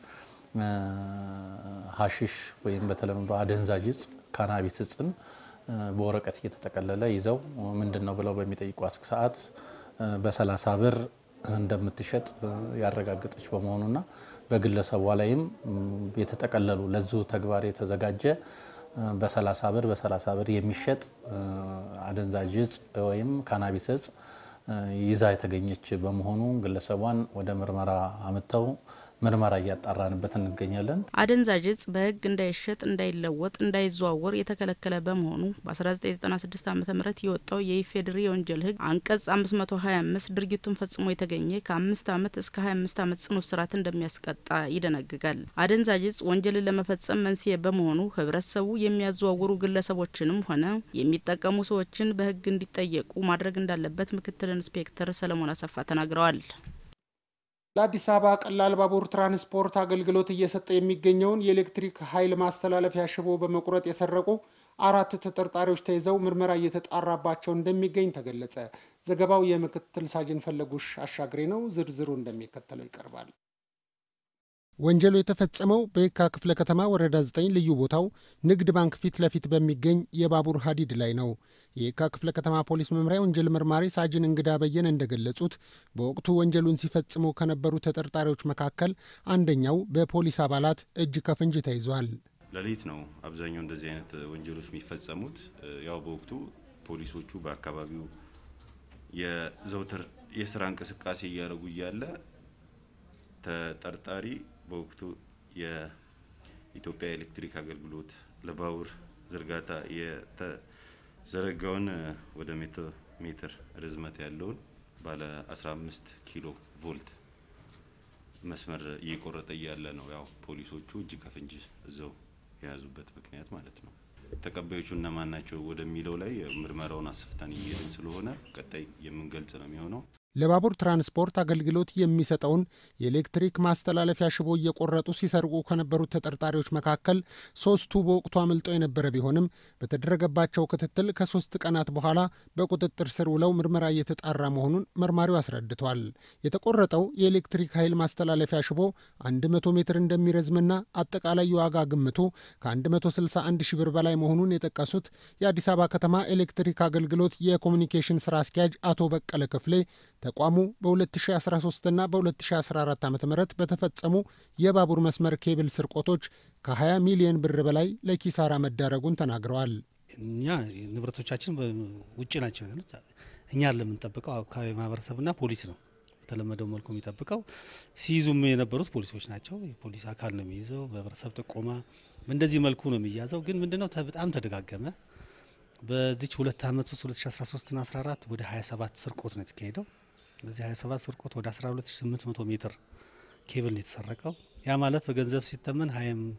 ሀሺሽ ወይም በተለምዶ አደንዛዥ እጽ ካናቢስ እጽን በወረቀት እየተጠቀለለ ይዘው ምንድን ነው ብለው በሚጠይቋት ሰዓት በሰላሳ ብር እንደምትሸጥ ያረጋገጠች በመሆኑና በግለሰቧ ላይም የተጠቀለሉ ለዙ ተግባር የተዘጋጀ በሰላሳ ብር በሰላሳ ብር የሚሸጥ አደንዛዥ እጽ ወይም ካናቢስ እጽ ይዛ የተገኘች በመሆኑ ግለሰቧን ወደ ምርመራ አምጥተው ምርመራ እያጣራንበት እንገኛለን። አደንዛዥ እጽ በሕግ እንዳይሸጥ፣ እንዳይለወጥ፣ እንዳይዘዋወር የተከለከለ በመሆኑ በ1996 ዓ ም የወጣው የኢፌዴሪ የወንጀል ሕግ አንቀጽ 525 ድርጊቱን ፈጽሞ የተገኘ ከአምስት ዓመት እስከ 25 ዓመት ጽኑ እስራት እንደሚያስቀጣ ይደነግጋል። አደንዛዥ እጽ ወንጀልን ለመፈጸም መንስኤ በመሆኑ ህብረተሰቡ የሚያዘዋውሩ ግለሰቦችንም ሆነ የሚጠቀሙ ሰዎችን በሕግ እንዲጠየቁ ማድረግ እንዳለበት ምክትል ኢንስፔክተር ሰለሞን አሰፋ ተናግረዋል። ለአዲስ አበባ ቀላል ባቡር ትራንስፖርት አገልግሎት እየሰጠ የሚገኘውን የኤሌክትሪክ ኃይል ማስተላለፊያ ሽቦ በመቁረጥ የሰረቁ አራት ተጠርጣሪዎች ተይዘው ምርመራ እየተጣራባቸው እንደሚገኝ ተገለጸ። ዘገባው የምክትል ሳጅን ፈለጉሽ አሻግሬ ነው። ዝርዝሩ እንደሚከተለው ይቀርባል። ወንጀሉ የተፈጸመው በየካ ክፍለ ከተማ ወረዳ 9 ልዩ ቦታው ንግድ ባንክ ፊት ለፊት በሚገኝ የባቡር ሀዲድ ላይ ነው። የየካ ክፍለ ከተማ ፖሊስ መምሪያ ወንጀል መርማሪ ሳጅን እንግዳ በየነ እንደገለጹት በወቅቱ ወንጀሉን ሲፈጽሙ ከነበሩ ተጠርጣሪዎች መካከል አንደኛው በፖሊስ አባላት እጅ ከፍንጅ ተይዟል። ሌሊት ነው አብዛኛው እንደዚህ አይነት ወንጀሎች የሚፈጸሙት። ያው በወቅቱ ፖሊሶቹ በአካባቢው የዘውትር የስራ እንቅስቃሴ እያደረጉ እያለ ተጠርጣሪ በወቅቱ የኢትዮጵያ ኤሌክትሪክ አገልግሎት ለባቡር ዝርጋታ የተዘረጋውን ወደ መቶ ሜትር ርዝመት ያለውን ባለ 15 ኪሎ ቮልት መስመር እየቆረጠ እያለ ነው ያው ፖሊሶቹ እጅ ከፍንጅ እዛው የያዙበት ምክንያት ማለት ነው። ተቀባዮቹ እነማን ናቸው ወደሚለው ላይ ምርመራውን አስፍተን እየሄድን ስለሆነ ቀጣይ የምንገልጽ ነው የሚሆነው። ለባቡር ትራንስፖርት አገልግሎት የሚሰጠውን የኤሌክትሪክ ማስተላለፊያ ሽቦ እየቆረጡ ሲሰርቁ ከነበሩት ተጠርጣሪዎች መካከል ሶስቱ በወቅቱ አምልጠው የነበረ ቢሆንም በተደረገባቸው ክትትል ከሶስት ቀናት በኋላ በቁጥጥር ስር ውለው ምርመራ እየተጣራ መሆኑን መርማሪው አስረድቷል። የተቆረጠው የኤሌክትሪክ ኃይል ማስተላለፊያ ሽቦ 100 ሜትር እንደሚረዝምና አጠቃላይ የዋጋ ግምቱ ከ161 ሺ ብር በላይ መሆኑን የጠቀሱት የአዲስ አበባ ከተማ ኤሌክትሪክ አገልግሎት የኮሚኒኬሽን ስራ አስኪያጅ አቶ በቀለ ክፍሌ ተቋሙ በ2013 እና በ2014 ዓ ም በተፈጸሙ የባቡር መስመር ኬብል ስርቆቶች ከ20 ሚሊዮን ብር በላይ ለኪሳራ መዳረጉን ተናግረዋል። እኛ ንብረቶቻችን ውጭ ናቸው ያሉት። እኛ ለምንጠብቀው አካባቢ ማህበረሰብና ፖሊስ ነው በተለመደው መልኩ የሚጠብቀው። ሲይዙም የነበሩት ፖሊሶች ናቸው። የፖሊስ አካል ነው የሚይዘው። በህብረተሰብ ጥቆማ በእንደዚህ መልኩ ነው የሚያዘው። ግን ምንድነው በጣም ተደጋገመ። በዚች ሁለት ዓመት ውስጥ 2013 ና 14 ወደ 27 ስርቆት ነው የተካሄደው። በዚህ 27 ስርቆት ወደ 12800 ሜትር ኬብል ነው የተሰረቀው። ያ ማለት በገንዘብ ሲተመን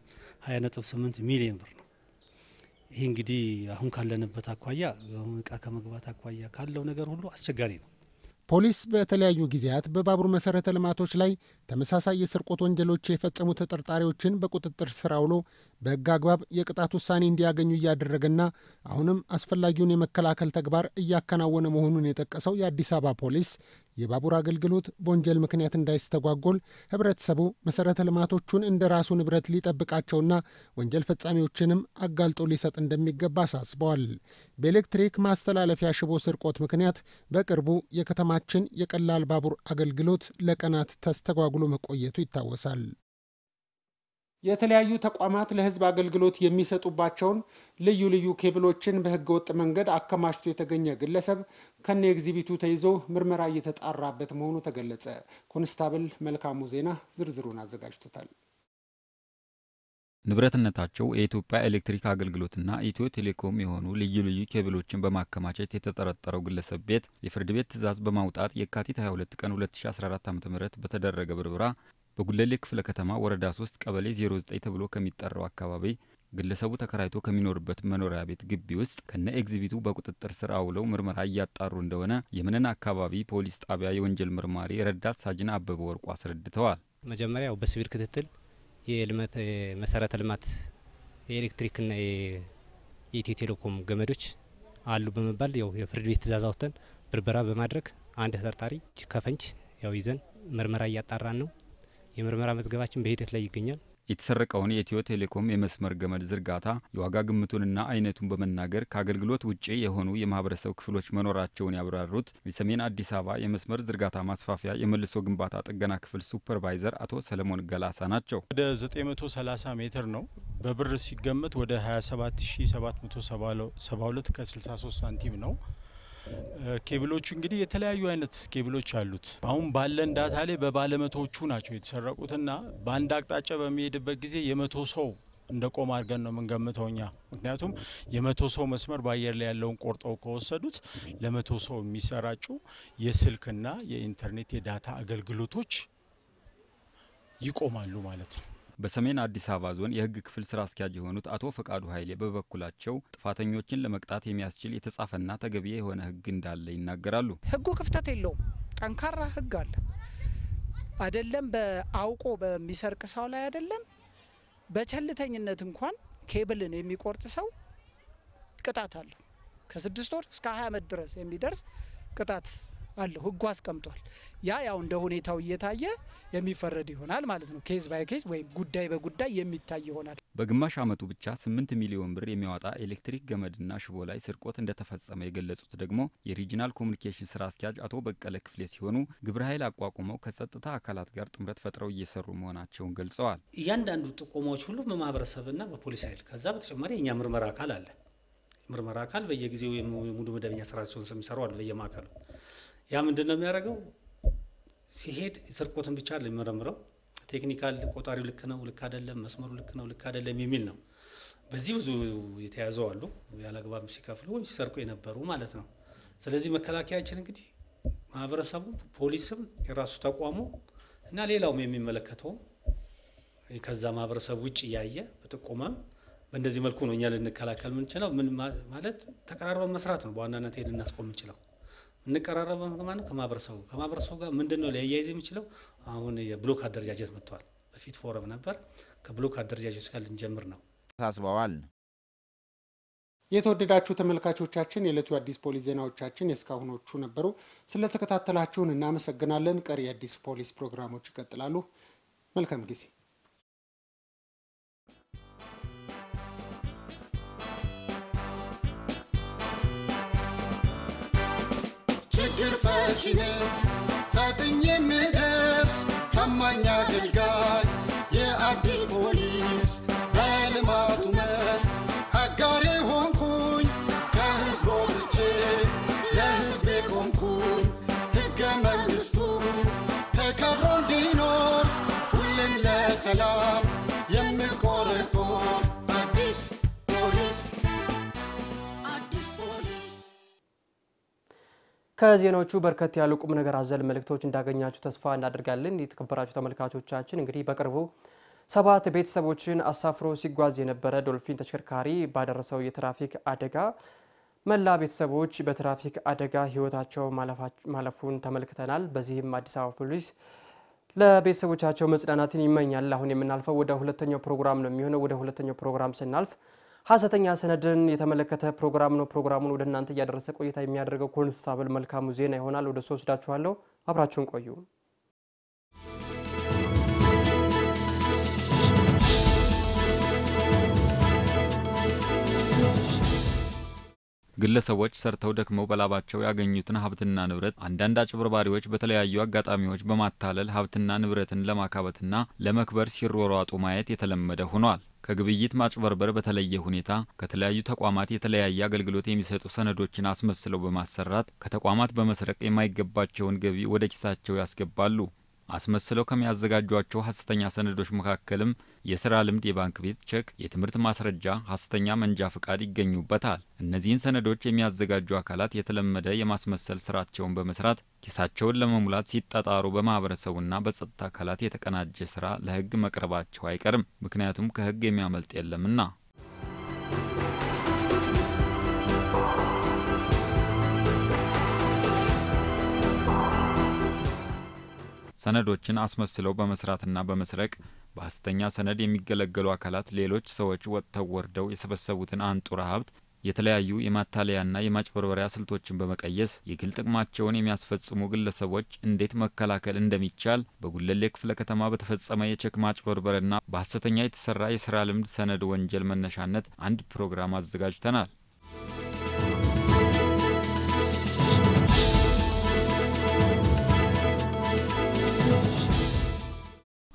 20.8 ሚሊዮን ብር ነው። ይህ እንግዲህ አሁን ካለንበት አኳያ አሁን እቃ ከመግባት አኳያ ካለው ነገር ሁሉ አስቸጋሪ ነው። ፖሊስ በተለያዩ ጊዜያት በባቡር መሰረተ ልማቶች ላይ ተመሳሳይ የስርቆት ወንጀሎች የፈጸሙ ተጠርጣሪዎችን በቁጥጥር ስር አውሎ በሕግ አግባብ የቅጣት ውሳኔ እንዲያገኙ እያደረገና አሁንም አስፈላጊውን የመከላከል ተግባር እያከናወነ መሆኑን የጠቀሰው የአዲስ አበባ ፖሊስ የባቡር አገልግሎት በወንጀል ምክንያት እንዳይስተጓጎል ሕብረተሰቡ መሰረተ ልማቶቹን እንደ ራሱ ንብረት ሊጠብቃቸውና ወንጀል ፈጻሚዎችንም አጋልጦ ሊሰጥ እንደሚገባ አሳስበዋል። በኤሌክትሪክ ማስተላለፊያ ሽቦ ስርቆት ምክንያት በቅርቡ የከተማችን የቀላል ባቡር አገልግሎት ለቀናት ተስተጓጉሎ መቆየቱ ይታወሳል። የተለያዩ ተቋማት ለሕዝብ አገልግሎት የሚሰጡባቸውን ልዩ ልዩ ኬብሎችን በሕገ ወጥ መንገድ አከማችቶ የተገኘ ግለሰብ ከነ ኤግዚቢቱ ተይዞ ምርመራ እየተጣራበት መሆኑ ተገለጸ። ኮንስታብል መልካሙ ዜና ዝርዝሩን አዘጋጅቶታል። ንብረትነታቸው የኢትዮጵያ ኤሌክትሪክ አገልግሎትና ኢትዮ ቴሌኮም የሆኑ ልዩ ልዩ ኬብሎችን በማከማቸት የተጠረጠረው ግለሰብ ቤት የፍርድ ቤት ትዕዛዝ በማውጣት የካቲት 22 ቀን 2014 ዓ ም በተደረገ ብርበራ በጉለሌ ክፍለ ከተማ ወረዳ 3 ቀበሌ 09 ተብሎ ከሚጠራው አካባቢ ግለሰቡ ተከራይቶ ከሚኖርበት መኖሪያ ቤት ግቢ ውስጥ ከነ ኤግዚቢቱ በቁጥጥር ስር አውለው ምርመራ እያጣሩ እንደሆነ የመነን አካባቢ ፖሊስ ጣቢያ የወንጀል ምርማሪ ረዳት ሳጅን አበበ ወርቁ አስረድተዋል። መጀመሪያው በሲቪል ክትትል የልማት መሰረተ ልማት የኤሌክትሪክና የኢትዮ ቴሌኮም ገመዶች አሉ በመባል ያው የፍርድ ቤት ትዕዛዝ አውጥተን ብርበራ በማድረግ አንድ ተጠርጣሪ ከፈንጅ ያው ይዘን ምርመራ እያጣራን ነው። የምርመራ መዝገባችን በሂደት ላይ ይገኛል። የተሰረቀውን የኢትዮ ቴሌኮም የመስመር ገመድ ዝርጋታ የዋጋ ግምቱንና አይነቱን በመናገር ከአገልግሎት ውጭ የሆኑ የማህበረሰብ ክፍሎች መኖራቸውን ያብራሩት የሰሜን አዲስ አበባ የመስመር ዝርጋታ ማስፋፊያ የመልሶ ግንባታ ጥገና ክፍል ሱፐርቫይዘር አቶ ሰለሞን ገላሳ ናቸው። ወደ 930 ሜትር ነው። በብር ሲገመት ወደ 27772 ከ63 ሳንቲም ነው። ኬብሎቹ እንግዲህ የተለያዩ አይነት ኬብሎች አሉት። አሁን ባለን ዳታ ላይ በባለመቶዎቹ ናቸው የተሰረቁትና በአንድ አቅጣጫ በሚሄድበት ጊዜ የመቶ ሰው እንደ ቆም አድርገን ነው የምንገምተው እኛ። ምክንያቱም የመቶ ሰው መስመር በአየር ላይ ያለውን ቆርጠው ከወሰዱት ለመቶ ሰው የሚሰራጩ የስልክና የኢንተርኔት የዳታ አገልግሎቶች ይቆማሉ ማለት ነው። በሰሜን አዲስ አበባ ዞን የሕግ ክፍል ስራ አስኪያጅ የሆኑት አቶ ፈቃዱ ኃይሌ በበኩላቸው ጥፋተኞችን ለመቅጣት የሚያስችል የተጻፈና ተገቢ የሆነ ሕግ እንዳለ ይናገራሉ። ሕጉ ክፍተት የለውም። ጠንካራ ሕግ አለ። አይደለም በአውቆ በሚሰርቅ ሰው ላይ አይደለም በቸልተኝነት እንኳን ኬብልን የሚቆርጥ ሰው ቅጣት አለው። ከስድስት ወር እስከ ሀያ ዓመት ድረስ የሚደርስ ቅጣት አለው። ህጉ አስቀምጧል። ያ ያው እንደ ሁኔታው እየታየ የሚፈረድ ይሆናል ማለት ነው። ኬዝ ባይ ኬዝ ወይም ጉዳይ በጉዳይ የሚታይ ይሆናል። በግማሽ ዓመቱ ብቻ ስምንት ሚሊዮን ብር የሚያወጣ ኤሌክትሪክ ገመድና ሽቦ ላይ ስርቆት እንደተፈጸመ የገለጹት ደግሞ የሪጂናል ኮሚኒኬሽን ስራ አስኪያጅ አቶ በቀለ ክፍሌ ሲሆኑ ግብረ ኃይል አቋቁመው ከጸጥታ አካላት ጋር ጥምረት ፈጥረው እየሰሩ መሆናቸውን ገልጸዋል። እያንዳንዱ ጥቆማዎች ሁሉ በማህበረሰብና በፖሊስ ኃይል ከዛ በተጨማሪ የእኛ ምርመራ አካል አለ። ምርመራ አካል በየጊዜው የሙሉ መደበኛ ስራቸውን የሚሰሩ አሉ በየማዕከሉ ያ ምንድን ነው የሚያደርገው? ሲሄድ ስርቆትን ብቻ የሚመረምረው ቴክኒካል ቆጣሪው ልክ ነው፣ ልክ አይደለም፣ መስመሩ ልክ ነው፣ ልክ አይደለም የሚል ነው። በዚህ ብዙ የተያዘው አሉ ያለአግባብ ሲከፍሉ ወይም ሲሰርቁ የነበሩ ማለት ነው። ስለዚህ መከላከያችን እንግዲህ ማህበረሰቡ፣ ፖሊስም፣ የራሱ ተቋሙ እና ሌላውም የሚመለከተው ከዛ ማህበረሰቡ ውጭ እያየ በጥቆማም በእንደዚህ መልኩ ነው እኛ ልንከላከል የምንችለው። ምን ማለት ተቀራርበን መስራት ነው በዋናነት ልናስቆም የምንችለው እንቀራረበ ማለት ከማህበረሰቡ ከማህበረሰቡ ጋር ምንድን ነው ሊያያይዝ የሚችለው? አሁን የብሎክ አደረጃጀት መጥተዋል። በፊት ፎረም ነበር። ከብሎክ አደረጃጀት ጋር ልንጀምር ነው አሳስበዋል። የተወደዳችሁ ተመልካቾቻችን የዕለቱ የአዲስ ፖሊስ ዜናዎቻችን የእስካሁኖቹ ነበሩ። ስለተከታተላችሁን እናመሰግናለን። ቀሪ የአዲስ ፖሊስ ፕሮግራሞች ይቀጥላሉ። መልካም ጊዜ ችግር ፈቺ ነኝ ፈጥኜ የምደርስ ታማኝ አገልጋይ የአዲስ ፖሊስ በልማቱ መስክ አጋሬ ሆንኩኝ ከህዝብ ወጥቼ ለህዝቤ ቆምኩኝ ሕገ መንግሥቱ ተከብሮ እንዲኖር ሁሌም ለሰላም የምቆረቆር አዲስ ፖሊስ አዲስ ፖሊስ ከዜናዎቹ በርከት ያሉ ቁም ነገር አዘል መልእክቶች እንዳገኛችሁ ተስፋ እናደርጋለን። የተከበራችሁ ተመልካቾቻችን እንግዲህ በቅርቡ ሰባት ቤተሰቦችን አሳፍሮ ሲጓዝ የነበረ ዶልፊን ተሽከርካሪ ባደረሰው የትራፊክ አደጋ መላ ቤተሰቦች በትራፊክ አደጋ ህይወታቸው ማለፉን ተመልክተናል። በዚህም አዲስ አበባ ፖሊስ ለቤተሰቦቻቸው መጽናናትን ይመኛል። አሁን የምናልፈው ወደ ሁለተኛው ፕሮግራም ነው የሚሆነው። ወደ ሁለተኛው ፕሮግራም ስናልፍ ሀሰተኛ ሰነድን የተመለከተ ፕሮግራም ነው። ፕሮግራሙን ወደ እናንተ እያደረሰ ቆይታ የሚያደርገው ኮንስታብል መልካሙ ዜና ይሆናል። ወደ ሶስት ወስዳችኋለሁ። አብራችሁን ቆዩ። ግለሰቦች ሰርተው ደክመው በላባቸው ያገኙትን ሀብትና ንብረት አንዳንድ አጭበርባሪዎች በተለያዩ አጋጣሚዎች በማታለል ሀብትና ንብረትን ለማካበትና ለመክበር ሲሯሯጡ ማየት የተለመደ ሆኗል። ከግብይት ማጭበርበር በተለየ ሁኔታ ከተለያዩ ተቋማት የተለያየ አገልግሎት የሚሰጡ ሰነዶችን አስመስለው በማሰራት ከተቋማት በመስረቅ የማይገባቸውን ገቢ ወደ ኪሳቸው ያስገባሉ። አስመስለው ከሚያዘጋጇቸው ሀሰተኛ ሰነዶች መካከልም የስራ ልምድ፣ የባንክ ቤት ቼክ፣ የትምህርት ማስረጃ፣ ሀሰተኛ መንጃ ፍቃድ ይገኙበታል። እነዚህን ሰነዶች የሚያዘጋጁ አካላት የተለመደ የማስመሰል ስራቸውን በመስራት ኪሳቸውን ለመሙላት ሲጣጣሩ በማህበረሰቡና በጸጥታ አካላት የተቀናጀ ስራ ለሕግ መቅረባቸው አይቀርም። ምክንያቱም ከሕግ የሚያመልጥ የለምና። ሰነዶችን አስመስለው በመስራትና በመስረቅ በሀሰተኛ ሰነድ የሚገለገሉ አካላት ሌሎች ሰዎች ወጥተው ወርደው የሰበሰቡትን አንጡራ ሀብት የተለያዩ የማታለያና የማጭበርበሪያ ስልቶችን በመቀየስ የግል ጥቅማቸውን የሚያስፈጽሙ ግለሰቦች እንዴት መከላከል እንደሚቻል በጉለሌ ክፍለ ከተማ በተፈጸመ የቼክ ማጭበርበርና በሀሰተኛ የተሰራ የስራ ልምድ ሰነድ ወንጀል መነሻነት አንድ ፕሮግራም አዘጋጅተናል።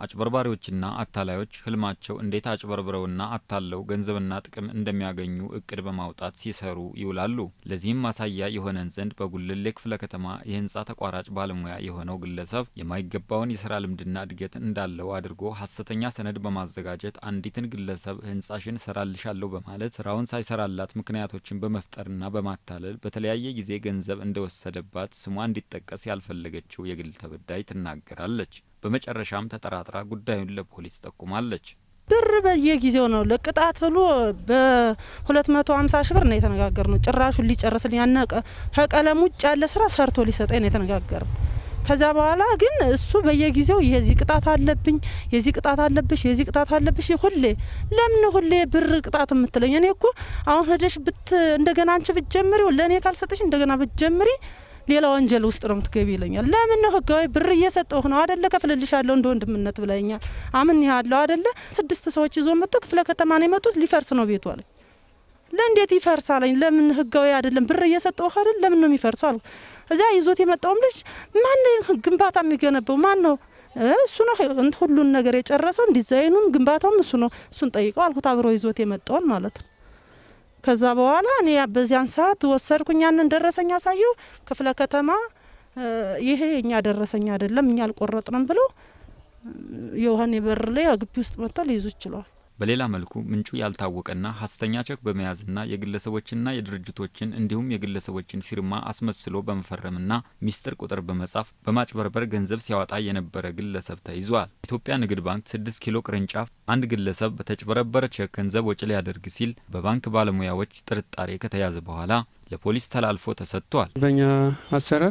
አጭበርባሪዎችና አታላዮች ህልማቸው እንዴት አጭበርብረውና አታለው ገንዘብና ጥቅም እንደሚያገኙ እቅድ በማውጣት ሲሰሩ ይውላሉ። ለዚህም ማሳያ የሆነን ዘንድ በጉለሌ ክፍለ ከተማ የህንፃ ተቋራጭ ባለሙያ የሆነው ግለሰብ የማይገባውን የስራ ልምድና እድገት እንዳለው አድርጎ ሀሰተኛ ሰነድ በማዘጋጀት አንዲትን ግለሰብ ህንጻሽን ሰራልሻለሁ በማለት ስራውን ሳይሰራላት ምክንያቶችን በመፍጠርና በማታለል በተለያየ ጊዜ ገንዘብ እንደወሰደባት ስሟ እንዲጠቀስ ያልፈለገችው የግል ተበዳይ ትናገራለች። በመጨረሻም ተጠራጥራ ጉዳዩን ለፖሊስ ጠቁማለች። ብር በየጊዜው ነው ለቅጣት ብሎ በሁለት መቶ ሀምሳ ሺ ብር ነው የተነጋገር ነው። ጭራሹን ሊጨርስልኝ ያነቀ ከቀለም ውጭ ያለ ስራ ሰርቶ ሊሰጠኝ ነው የተነጋገር ነው። ከዛ በኋላ ግን እሱ በየጊዜው የዚህ ቅጣት አለብኝ፣ የዚህ ቅጣት አለብሽ፣ የዚህ ቅጣት አለብሽ ሁሌ ለምን ሁሌ ብር ቅጣት የምትለኝ? እኔ እኮ አሁን ሄደሽ ብት እንደገና አንቺ ብትጀምሪ ለእኔ ካልሰጠሽ እንደገና ብትጀምሪ ሌላ ወንጀል ውስጥ ነው የምትገቢ ይለኛል። ለምን ነው ህጋዊ ብር እየሰጠሁ ነው አደለ? ከፍልልሻለሁ እንደ ወንድምነት ብለኛል። አምን ያለው አደለ? ስድስት ሰዎች ይዞ መጥቶ ክፍለ ከተማ ነው የመጡት። ሊፈርስ ነው ቤቱ አለኝ። ለእንዴት ይፈርሳለኝ? ለምን ህጋዊ አይደለም ብር እየሰጠሁ አይደል? ለምን ነው የሚፈርሰው አልኩ። እዚያ ይዞት የመጣውም ልጅ ማን ነው ግንባታ የሚገነባው ማን ነው? እሱ ነው ሁሉን ነገር የጨረሰው ዲዛይኑም ግንባታውም እሱ ነው። እሱን ጠይቀው አልኩት። አብሮ ይዞት የመጣውን ማለት ነው። ከዛ በኋላ እኔ በዚያን ሰዓት ወሰድኩኝ። ያንን ደረሰኝ አሳየው። ክፍለ ከተማ ይሄ እኛ ደረሰኝ አይደለም እኛ አልቆረጥንም ብለው የውሀኔ በር ላይ ግቢ ውስጥ መጥተው ሊይዙ ችለዋል። በሌላ መልኩ ምንጩ ያልታወቀና ሀሰተኛ ቼክ በመያዝና የግለሰቦችና የድርጅቶችን እንዲሁም የግለሰቦችን ፊርማ አስመስሎ በመፈረምና ሚስጥር ቁጥር በመጻፍ በማጭበርበር ገንዘብ ሲያወጣ የነበረ ግለሰብ ተይዟል። ኢትዮጵያ ንግድ ባንክ ስድስት ኪሎ ቅርንጫፍ አንድ ግለሰብ በተጭበረበረ ቼክ ገንዘብ ወጪ ሊያደርግ ሲል በባንክ ባለሙያዎች ጥርጣሬ ከተያዘ በኋላ ለፖሊስ ተላልፎ ተሰጥቷል። በእኛ አሰራር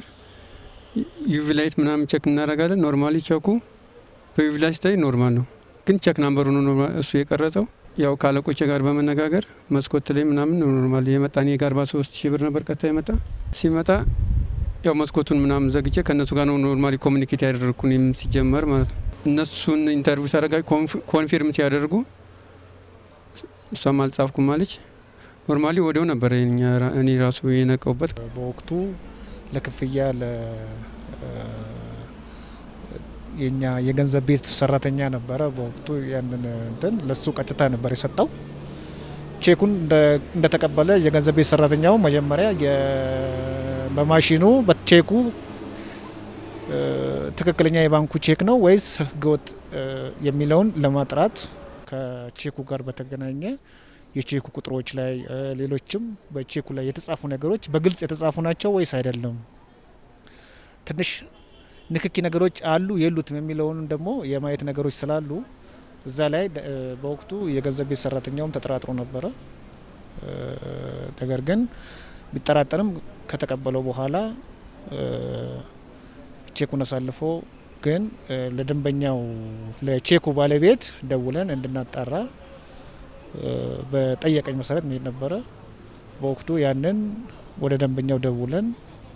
ዩቪ ላይት ምናምን ቼክ እናደርጋለን። ኖርማሊ ቼኩ በዩቪ ላይት ሲታይ ኖርማል ነው ግን ቼክ ናምበሩ ነው እሱ የቀረጸው። ያው ከአለቆቼ ጋር በመነጋገር መስኮት ላይ ምናምን ኖርማል የመጣ እኔ ጋር አርባ ሶስት ሺህ ብር ነበር ቀጥታ የመጣ ሲመጣ ያው መስኮቱን ምናምን ዘግቼ ከእነሱ ጋር ነው ኖርማሊ ኮሚኒኬት ያደረግኩ እኔም ሲጀመር ማለት ነው። እነሱን ኢንተርቪው ሳደርጋ ኮንፊርም ሲያደርጉ እሷም አልጻፍኩም አለች። ኖርማሊ ወዲያው ነበር እኔ ራሱ የነቀውበት በወቅቱ ለክፍያ የኛ የገንዘብ ቤት ሰራተኛ ነበረ በወቅቱ ያንን እንትን ለሱ ቀጥታ ነበር የሰጠው። ቼኩን እንደተቀበለ የገንዘብ ቤት ሰራተኛው መጀመሪያ በማሽኑ በቼኩ ትክክለኛ የባንኩ ቼክ ነው ወይስ ህገወጥ የሚለውን ለማጥራት ከቼኩ ጋር በተገናኘ የቼኩ ቁጥሮች ላይ ሌሎችም በቼኩ ላይ የተጻፉ ነገሮች በግልጽ የተጻፉ ናቸው ወይስ አይደለም ትንሽ ንክኪ ነገሮች አሉ የሉትም የሚለውን ደግሞ የማየት ነገሮች ስላሉ እዛ ላይ በወቅቱ የገንዘብ ቤት ሰራተኛውም ተጠራጥሮ ነበረ። ነገር ግን ቢጠራጠርም ከተቀበለው በኋላ ቼኩን አሳልፎ ግን ለደንበኛው ለቼኩ ባለቤት ደውለን እንድናጣራ በጠየቀኝ መሰረት መሄድ ነበረ። በወቅቱ ያንን ወደ ደንበኛው ደውለን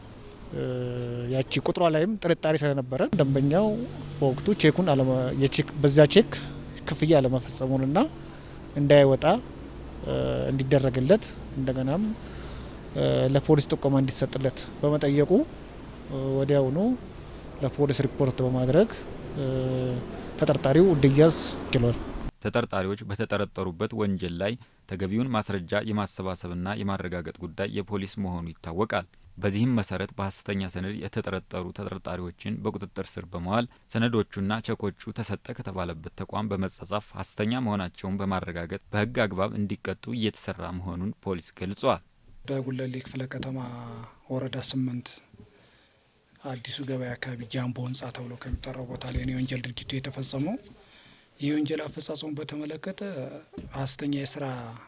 ያቺ ቁጥሯ ላይም ጥርጣሬ ስለነበረ ደንበኛው በወቅቱ ቼኩን በዛ ቼክ ክፍያ አለመፈጸሙንና እንዳይወጣ እንዲደረግለት እንደገናም ለፖሊስ ጥቆማ እንዲሰጥለት በመጠየቁ ወዲያውኑ ለፖሊስ ሪፖርት በማድረግ ተጠርጣሪው እንዲያዝ ችሏል። ተጠርጣሪዎች በተጠረጠሩበት ወንጀል ላይ ተገቢውን ማስረጃ የማሰባሰብና የማረጋገጥ ጉዳይ የፖሊስ መሆኑ ይታወቃል። በዚህም መሰረት በሀሰተኛ ሰነድ የተጠረጠሩ ተጠርጣሪዎችን በቁጥጥር ስር በመዋል ሰነዶቹና ቸኮቹ ተሰጠ ከተባለበት ተቋም በመጻጻፍ ሀሰተኛ መሆናቸውን በማረጋገጥ በሕግ አግባብ እንዲቀጡ እየተሰራ መሆኑን ፖሊስ ገልጿል። በጉለሌ ክፍለ ከተማ ወረዳ ስምንት አዲሱ ገበያ አካባቢ ጃምቦ ህንጻ ተብሎ ከሚጠራው ቦታ ላይ ነው የወንጀል ድርጊቱ የተፈጸመው። ይህ ወንጀል አፈጻጸሙ በተመለከተ ሀሰተኛ የስራ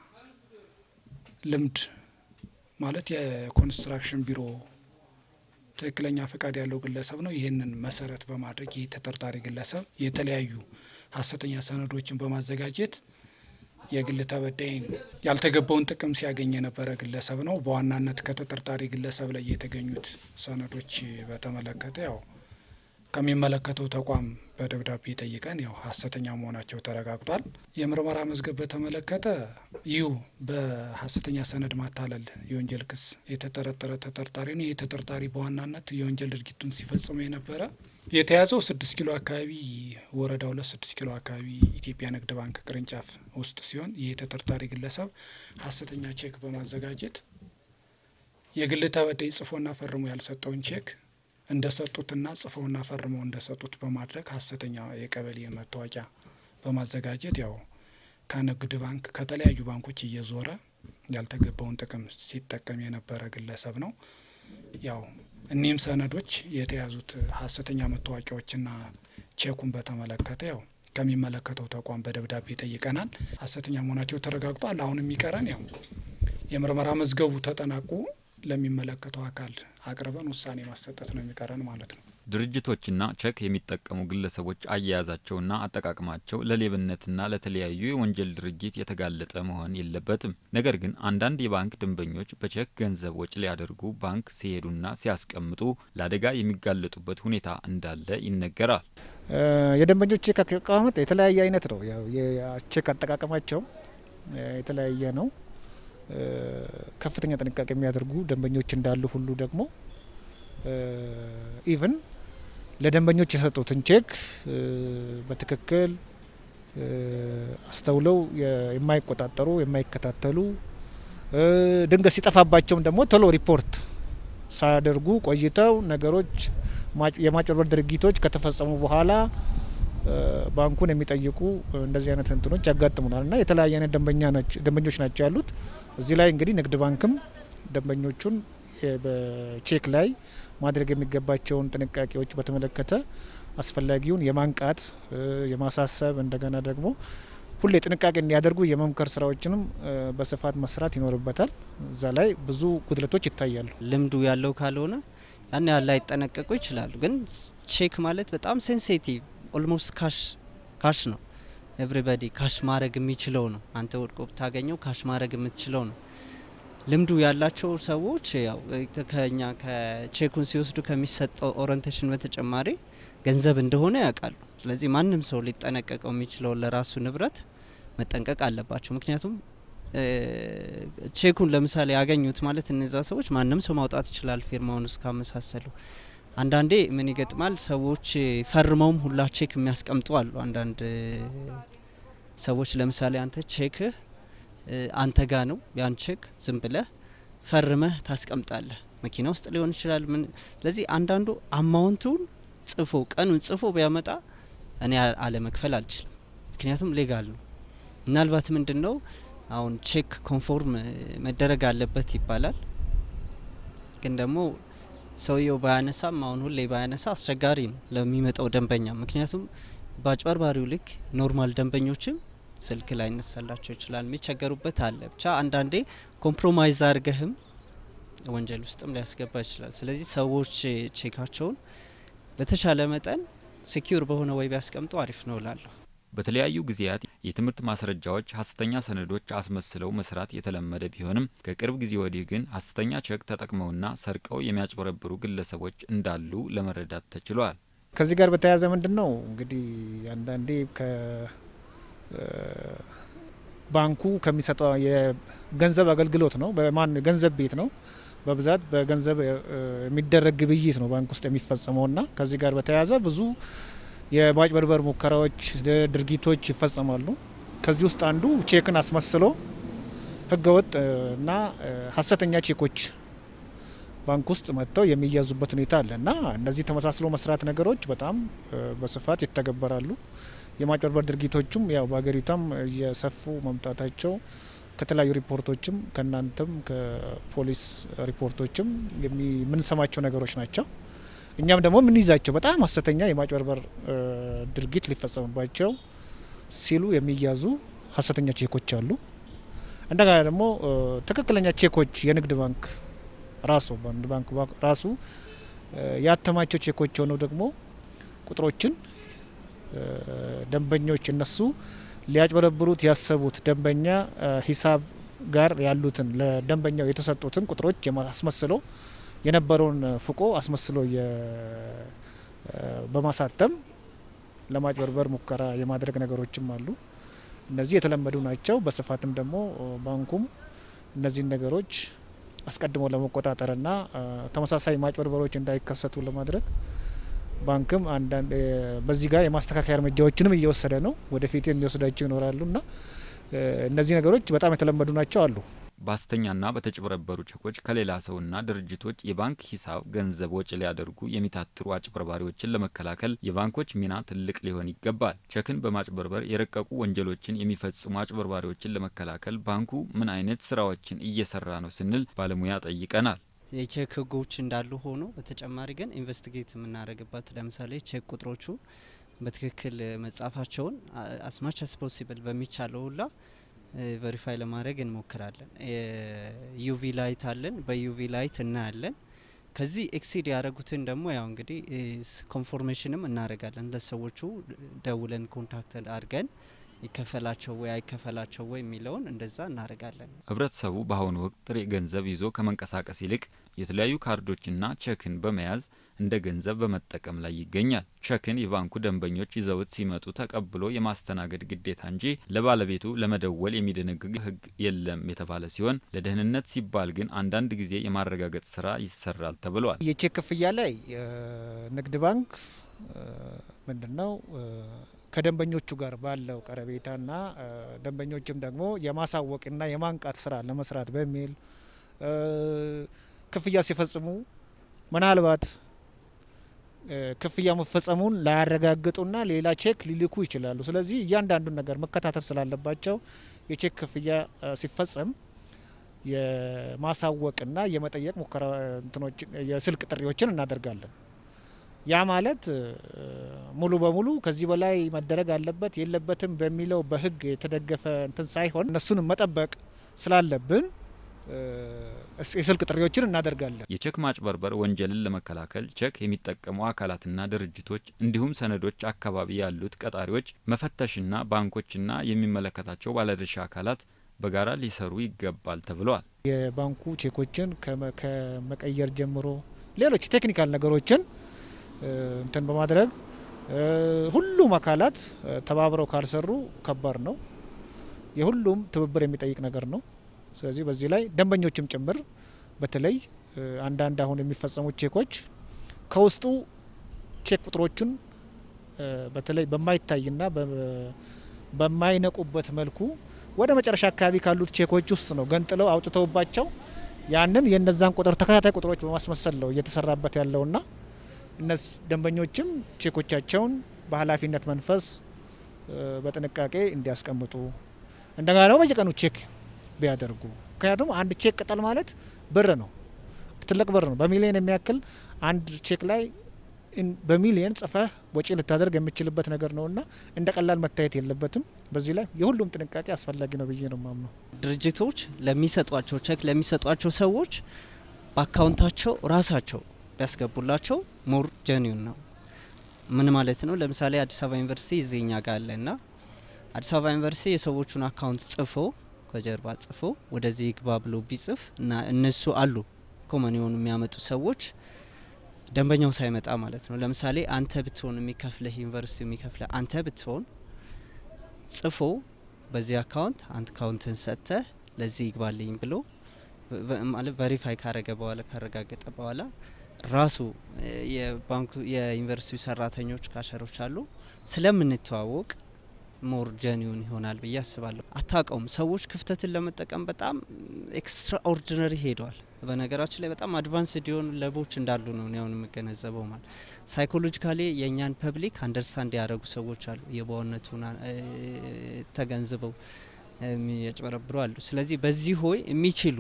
ልምድ ማለት የኮንስትራክሽን ቢሮ ትክክለኛ ፈቃድ ያለው ግለሰብ ነው። ይህንን መሰረት በማድረግ ይህ ተጠርጣሪ ግለሰብ የተለያዩ ሀሰተኛ ሰነዶችን በማዘጋጀት የግል ተበዳይን ያልተገባውን ጥቅም ሲያገኝ የነበረ ግለሰብ ነው። በዋናነት ከተጠርጣሪ ግለሰብ ላይ የተገኙት ሰነዶች በተመለከተ ያው ከሚመለከተው ተቋም በደብዳቤ ጠይቀን ያው ሀሰተኛ መሆናቸው ተረጋግጧል። የምርመራ መዝገብ በተመለከተ ይሁ በሀሰተኛ ሰነድ ማታለል የወንጀል ክስ የተጠረጠረ ተጠርጣሪ ነው። ይህ ተጠርጣሪ በዋናነት የወንጀል ድርጊቱን ሲፈጽሙ የነበረ የተያዘው ስድስት ኪሎ አካባቢ ወረዳ ሁለት ስድስት ኪሎ አካባቢ ኢትዮጵያ ንግድ ባንክ ቅርንጫፍ ውስጥ ሲሆን ይህ ተጠርጣሪ ግለሰብ ሀሰተኛ ቼክ በማዘጋጀት የግል ተበዳይ ጽፎና ፈርሞ ያልሰጠውን ቼክ እንደሰጡትና ጽፈውና ፈርመው እንደሰጡት በማድረግ ሀሰተኛ የቀበሌ መታወቂያ በማዘጋጀት ያው ከንግድ ባንክ ከተለያዩ ባንኮች እየዞረ ያልተገባውን ጥቅም ሲጠቀም የነበረ ግለሰብ ነው። ያው እኒህም ሰነዶች የተያዙት ሀሰተኛ መታወቂያዎችና ቼኩን በተመለከተ ያው ከሚመለከተው ተቋም በደብዳቤ ጠይቀናል። ሀሰተኛ መሆናቸው ተረጋግጧል። አሁን የሚቀረን ያው የምርመራ መዝገቡ ተጠናቆ ለሚመለከተው አካል አቅርበን ውሳኔ ማሰጠት ነው የሚቀረን ማለት ነው። ድርጅቶችና ቼክ የሚጠቀሙ ግለሰቦች አያያዛቸውና አጠቃቀማቸው ለሌብነትና ለተለያዩ የወንጀል ድርጊት የተጋለጠ መሆን የለበትም። ነገር ግን አንዳንድ የባንክ ደንበኞች በቼክ ገንዘብ ወጪ ሊያደርጉ ባንክ ሲሄዱና ሲያስቀምጡ ለአደጋ የሚጋለጡበት ሁኔታ እንዳለ ይነገራል። የደንበኞች ቼክ አቀማመጥ የተለያየ አይነት ነው። ያው የቼክ አጠቃቀማቸው የተለያየ ነው። ከፍተኛ ጥንቃቄ የሚያደርጉ ደንበኞች እንዳሉ ሁሉ ደግሞ ኢቭን ለደንበኞች የሰጡትን ቼክ በትክክል አስተውለው የማይቆጣጠሩ የማይከታተሉ ድንገት ሲጠፋባቸውም ደግሞ ቶሎ ሪፖርት ሳያደርጉ ቆይተው ነገሮች የማጭበርበር ድርጊቶች ከተፈጸሙ በኋላ ባንኩን የሚጠይቁ እንደዚህ አይነት እንትኖች ያጋጥሙናል እና የተለያየ አይነት ደንበኞች ናቸው ያሉት። እዚህ ላይ እንግዲህ ንግድ ባንክም ደንበኞቹን በቼክ ላይ ማድረግ የሚገባቸውን ጥንቃቄዎች በተመለከተ አስፈላጊውን የማንቃት የማሳሰብ እንደገና ደግሞ ሁሌ ጥንቃቄ እንዲያደርጉ የመምከር ስራዎችንም በስፋት መስራት ይኖርበታል። እዛ ላይ ብዙ ጉድለቶች ይታያሉ። ልምዱ ያለው ካልሆነ ያን ያህል ላይጠነቀቁ ይችላሉ። ግን ቼክ ማለት በጣም ሴንሲቲቭ ኦልሞስት ካሽ ካሽ ነው። ኤቭሪባዲ ካሽ ማድረግ የሚችለው ነው። አንተ ወድቆ ብታገኘው ካሽ ማድረግ የምትችለው ነው። ልምዱ ያላቸው ሰዎች ያው ከኛ ከቼኩን ሲወስዱ ከሚሰጠው ኦሪንቴሽን በተጨማሪ ገንዘብ እንደሆነ ያውቃሉ። ስለዚህ ማንም ሰው ሊጠነቀቀው የሚችለው ለራሱ ንብረት መጠንቀቅ አለባቸው። ምክንያቱም ቼኩን ለምሳሌ ያገኙት ማለት እነዛ ሰዎች ማንም ሰው ማውጣት ይችላል ፊርማውን እስካመሳሰሉ። አንዳንዴ ምን ይገጥማል፣ ሰዎች ፈርመውም ሁላ ቼክ የሚያስቀምጡ አሉ። አንዳንድ ሰዎች ለምሳሌ አንተ ቼክህ አንተ ጋ ነው ያን ቼክ ዝም ብለህ ፈርመህ ታስቀምጣለህ። መኪና ውስጥ ሊሆን ይችላል። ምን ስለዚህ አንዳንዱ አማውንቱን ጽፎ ቀኑን ጽፎ ቢያመጣ እኔ አለመክፈል አልችልም፣ ምክንያቱም ሌጋል ነው። ምናልባት ምንድን ነው አሁን ቼክ ኮንፎርም መደረግ አለበት ይባላል፣ ግን ደግሞ ሰውየው ባያነሳም አሁን ሁሌ ባያነሳ አስቸጋሪ ነው ለሚመጣው ደንበኛ። ምክንያቱም በአጭበርባሪው ልክ ኖርማል ደንበኞችም ስልክ ላይ ይነሳላቸው ይችላል፣ የሚቸገሩበት አለ። ብቻ አንዳንዴ ኮምፕሮማይዝ አድርገህም ወንጀል ውስጥም ሊያስገባ ይችላል። ስለዚህ ሰዎች ቼካቸውን በተቻለ መጠን ሴኪዩር በሆነ ወይ ቢያስቀምጡ አሪፍ ነው እላለሁ። በተለያዩ ጊዜያት የትምህርት ማስረጃዎች ሀሰተኛ ሰነዶች አስመስለው መስራት የተለመደ ቢሆንም ከቅርብ ጊዜ ወዲህ ግን ሀሰተኛ ቼክ ተጠቅመውና ሰርቀው የሚያጭበረብሩ ግለሰቦች እንዳሉ ለመረዳት ተችሏል። ከዚህ ጋር በተያያዘ ምንድን ነው እንግዲህ አንዳንዴ ባንኩ ከሚሰጠው የገንዘብ አገልግሎት ነው። በማን ገንዘብ ቤት ነው በብዛት በገንዘብ የሚደረግ ግብይት ነው ባንክ ውስጥ የሚፈጸመው እና ከዚህ ጋር በተያያዘ ብዙ የማጭበርበር ሙከራዎች፣ ድርጊቶች ይፈጸማሉ። ከዚህ ውስጥ አንዱ ቼክን አስመስሎ ህገወጥ እና ሀሰተኛ ቼኮች ባንክ ውስጥ መጥተው የሚያዙበት ሁኔታ አለ እና እነዚህ ተመሳስሎ መስራት ነገሮች በጣም በስፋት ይተገበራሉ። የማጭበርበር ድርጊቶቹም ያው በሀገሪቷም እየሰፉ መምጣታቸው ከተለያዩ ሪፖርቶችም ከእናንተም ከፖሊስ ሪፖርቶችም የምንሰማቸው ነገሮች ናቸው። እኛም ደግሞ የምንይዛቸው በጣም ሀሰተኛ የማጭበርበር ድርጊት ሊፈጸምባቸው ሲሉ የሚያዙ ሀሰተኛ ቼኮች አሉ። እንደገና ደግሞ ትክክለኛ ቼኮች የንግድ ባንክ ራሱ ባንክ ራሱ ያተማቸው ቼኮች ሆነው ደግሞ ቁጥሮችን ደንበኞች እነሱ ሊያጭበረብሩት ያሰቡት ደንበኛ ሂሳብ ጋር ያሉትን ለደንበኛው የተሰጡትን ቁጥሮች አስመስሎ የነበረውን ፍቆ አስመስሎ በማሳተም ለማጭበርበር ሙከራ የማድረግ ነገሮችም አሉ። እነዚህ የተለመዱ ናቸው። በስፋትም ደግሞ ባንኩም እነዚህን ነገሮች አስቀድሞ ለመቆጣጠርና ተመሳሳይ ማጭበርበሮች እንዳይከሰቱ ለማድረግ ባንክም አንዳንድ በዚህ ጋር የማስተካከያ እርምጃዎችንም እየወሰደ ነው። ወደፊት የሚወስዳቸው ይኖራሉ እና እነዚህ ነገሮች በጣም የተለመዱ ናቸው አሉ። በሐሰተኛና በተጭበረበሩ ቼኮች ከሌላ ሰውና ድርጅቶች የባንክ ሂሳብ ገንዘብ ወጪ ሊያደርጉ የሚታትሩ አጭበርባሪዎችን ለመከላከል የባንኮች ሚና ትልቅ ሊሆን ይገባል። ቼክን በማጭበርበር የረቀቁ ወንጀሎችን የሚፈጽሙ አጭበርባሪዎችን ለመከላከል ባንኩ ምን አይነት ስራዎችን እየሰራ ነው ስንል ባለሙያ ጠይቀናል። የቼክ ህጎች እንዳሉ ሆኖ በተጨማሪ ግን ኢንቨስቲጌት የምናደርግበት ለምሳሌ ቼክ ቁጥሮቹ በትክክል መጻፋቸውን አስማች አስ ፖሲብል በሚቻለው ሁላ ቨሪፋይ ለማድረግ እንሞክራለን። ዩቪ ላይት አለን፣ በዩቪ ላይት እናያለን። ከዚህ ኤክሲድ ያደረጉትን ደግሞ ያው እንግዲህ ኮንፎርሜሽንም እናደርጋለን። ለሰዎቹ ደውለን ኮንታክት አድርገን ይከፈላቸው ወይ አይከፈላቸው ወይ የሚለውን እንደዛ እናደርጋለን። ህብረተሰቡ በአሁኑ ወቅት ጥሬ ገንዘብ ይዞ ከመንቀሳቀስ ይልቅ የተለያዩ ካርዶችና ቼክን በመያዝ እንደ ገንዘብ በመጠቀም ላይ ይገኛል። ቼክን የባንኩ ደንበኞች ይዘውት ሲመጡ ተቀብሎ የማስተናገድ ግዴታ እንጂ ለባለቤቱ ለመደወል የሚደነግግ ህግ የለም የተባለ ሲሆን ለደህንነት ሲባል ግን አንዳንድ ጊዜ የማረጋገጥ ስራ ይሰራል ተብሏል። የቼክ ክፍያ ላይ ንግድ ባንክ ምንድን ነው ከደንበኞቹ ጋር ባለው ቀረቤታና ደንበኞችም ደግሞ የማሳወቅና የማንቃት ስራ ለመስራት በሚል ክፍያ ሲፈጽሙ ምናልባት ክፍያ መፈጸሙን ላያረጋግጡና ሌላ ቼክ ሊልኩ ይችላሉ። ስለዚህ እያንዳንዱን ነገር መከታተል ስላለባቸው የቼክ ክፍያ ሲፈጸም የማሳወቅና የመጠየቅ ሙከራ እንትኖችን የስልክ ጥሪዎችን እናደርጋለን። ያ ማለት ሙሉ በሙሉ ከዚህ በላይ መደረግ አለበት የለበትም በሚለው በህግ የተደገፈ እንትን ሳይሆን እነሱንም መጠበቅ ስላለብን የስልክ ጥሪዎችን እናደርጋለን። የቼክ ማጭበርበር ወንጀልን ለመከላከል ቼክ የሚጠቀሙ አካላትና ድርጅቶች እንዲሁም ሰነዶች አካባቢ ያሉት ቀጣሪዎች መፈተሽና ባንኮችና የሚመለከታቸው ባለድርሻ አካላት በጋራ ሊሰሩ ይገባል ተብለዋል። የባንኩ ቼኮችን ከመቀየር ጀምሮ ሌሎች ቴክኒካል ነገሮችን እንትን በማድረግ ሁሉም አካላት ተባብረው ካልሰሩ ከባድ ነው። የሁሉም ትብብር የሚጠይቅ ነገር ነው። ስለዚህ በዚህ ላይ ደንበኞችም ጭምር በተለይ አንዳንድ አሁን የሚፈጸሙት ቼኮች ከውስጡ ቼክ ቁጥሮቹን በተለይ በማይታይና በማይነቁበት መልኩ ወደ መጨረሻ አካባቢ ካሉት ቼኮች ውስጥ ነው ገንጥለው አውጥተውባቸው ያንን የነዛን ቁጥር ተከታታይ ቁጥሮች በማስመሰል ነው እየተሰራበት ያለውና እነዚህ ደንበኞችም ቼኮቻቸውን በኃላፊነት መንፈስ በጥንቃቄ እንዲያስቀምጡ እንደገና ደግሞ በየቀኑ ቼክ ቢያደርጉ ምክንያቱም አንድ ቼክ ቅጠል ማለት ብር ነው፣ ትልቅ ብር ነው። በሚሊዮን የሚያክል አንድ ቼክ ላይ በሚሊየን ጽፈህ ወጪ ልታደርግ የምችልበት ነገር ነውና እንደ ቀላል መታየት የለበትም። በዚህ ላይ የሁሉም ጥንቃቄ አስፈላጊ ነው ብዬ ነው ማምነው። ድርጅቶች ለሚሰጧቸው ቼክ ለሚሰጧቸው ሰዎች በአካውንታቸው ራሳቸው ቢያስገቡላቸው ሞር ጀኒውን ነው። ምን ማለት ነው? ለምሳሌ አዲስ አበባ ዩኒቨርሲቲ እዚህኛ ጋር አለ እና አዲስ አበባ ዩኒቨርሲቲ የሰዎቹን አካውንት ጽፎ ከጀርባ ጽፎ ወደዚህ ግባ ብሎ ቢጽፍ እና እነሱ አሉ ኮመን የሆኑ የሚያመጡ ሰዎች ደንበኛው ሳይመጣ ማለት ነው። ለምሳሌ አንተ ብትሆን የሚከፍልህ ዩኒቨርሲቲ የሚከፍልህ አንተ ብትሆን ጽፎ በዚህ አካውንት አንድ አካውንትን ሰጥተህ ለዚህ ይግባልኝ ብሎ ማለት ቨሪፋይ ካረገ በኋላ ካረጋገጠ በኋላ ራሱ የባንኩ የዩኒቨርሲቲው ሰራተኞች ካሸሮች አሉ ስለምንተዋወቅ ሞር ጀኒውን ይሆናል ብዬ አስባለሁ። አታውቀውም። ሰዎች ክፍተትን ለመጠቀም በጣም ኤክስትራ ኦርዲነሪ ሄደዋል። በነገራችን ላይ በጣም አድቫንስድ የሆኑ ለቦች እንዳሉ ነው አሁን የምገነዘበው። ማለት ሳይኮሎጂካሊ የእኛን ፐብሊክ አንደርስታንድ ያደረጉ ሰዎች አሉ፣ የበዋነቱን ተገንዝበው የሚያጭበረብሩ አሉ። ስለዚህ በዚህ ሆይ የሚችሉ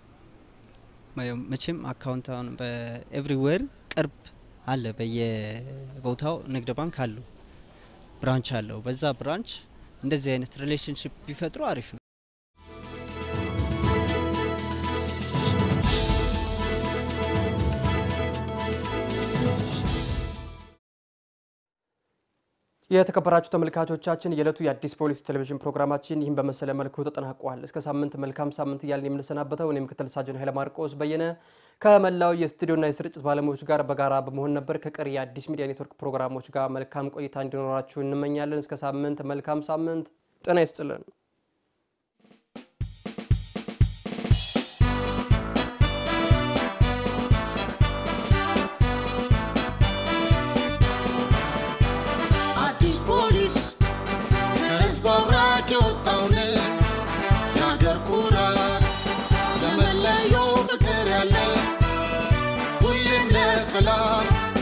መቼም አካውንት አሁን በኤቭሪዌር ቅርብ አለ፣ በየቦታው ንግድ ባንክ አለው ብራንች አለው። በዛ ብራንች እንደዚህ አይነት ሪሌሽንሽፕ ቢፈጥሩ አሪፍ ነው። የተከበራችሁ ተመልካቾቻችን የዕለቱ የአዲስ ፖሊስ ቴሌቪዥን ፕሮግራማችን ይህን በመሰለ መልኩ ተጠናቋል። እስከ ሳምንት መልካም ሳምንት እያልን የምንሰናበተው እኔ ምክትል ሳጅን ኃይለ ማርቆስ በየነ ከመላው የስቱዲዮና የስርጭት ባለሙያዎች ጋር በጋራ በመሆን ነበር። ከቀሪ የአዲስ ሚዲያ ኔትወርክ ፕሮግራሞች ጋር መልካም ቆይታ እንዲኖራችሁ እንመኛለን። እስከ ሳምንት መልካም ሳምንት። ጤና ይስጥልን።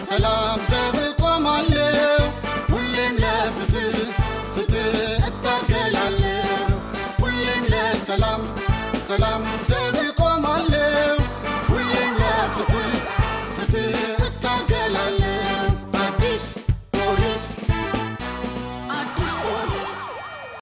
ለሰላም ዘብ ቆማለሁ ሁሌም ለፍትህ ፍትህ እታገላለሁ ሁሌም ለሰላም ሰላም ዘብ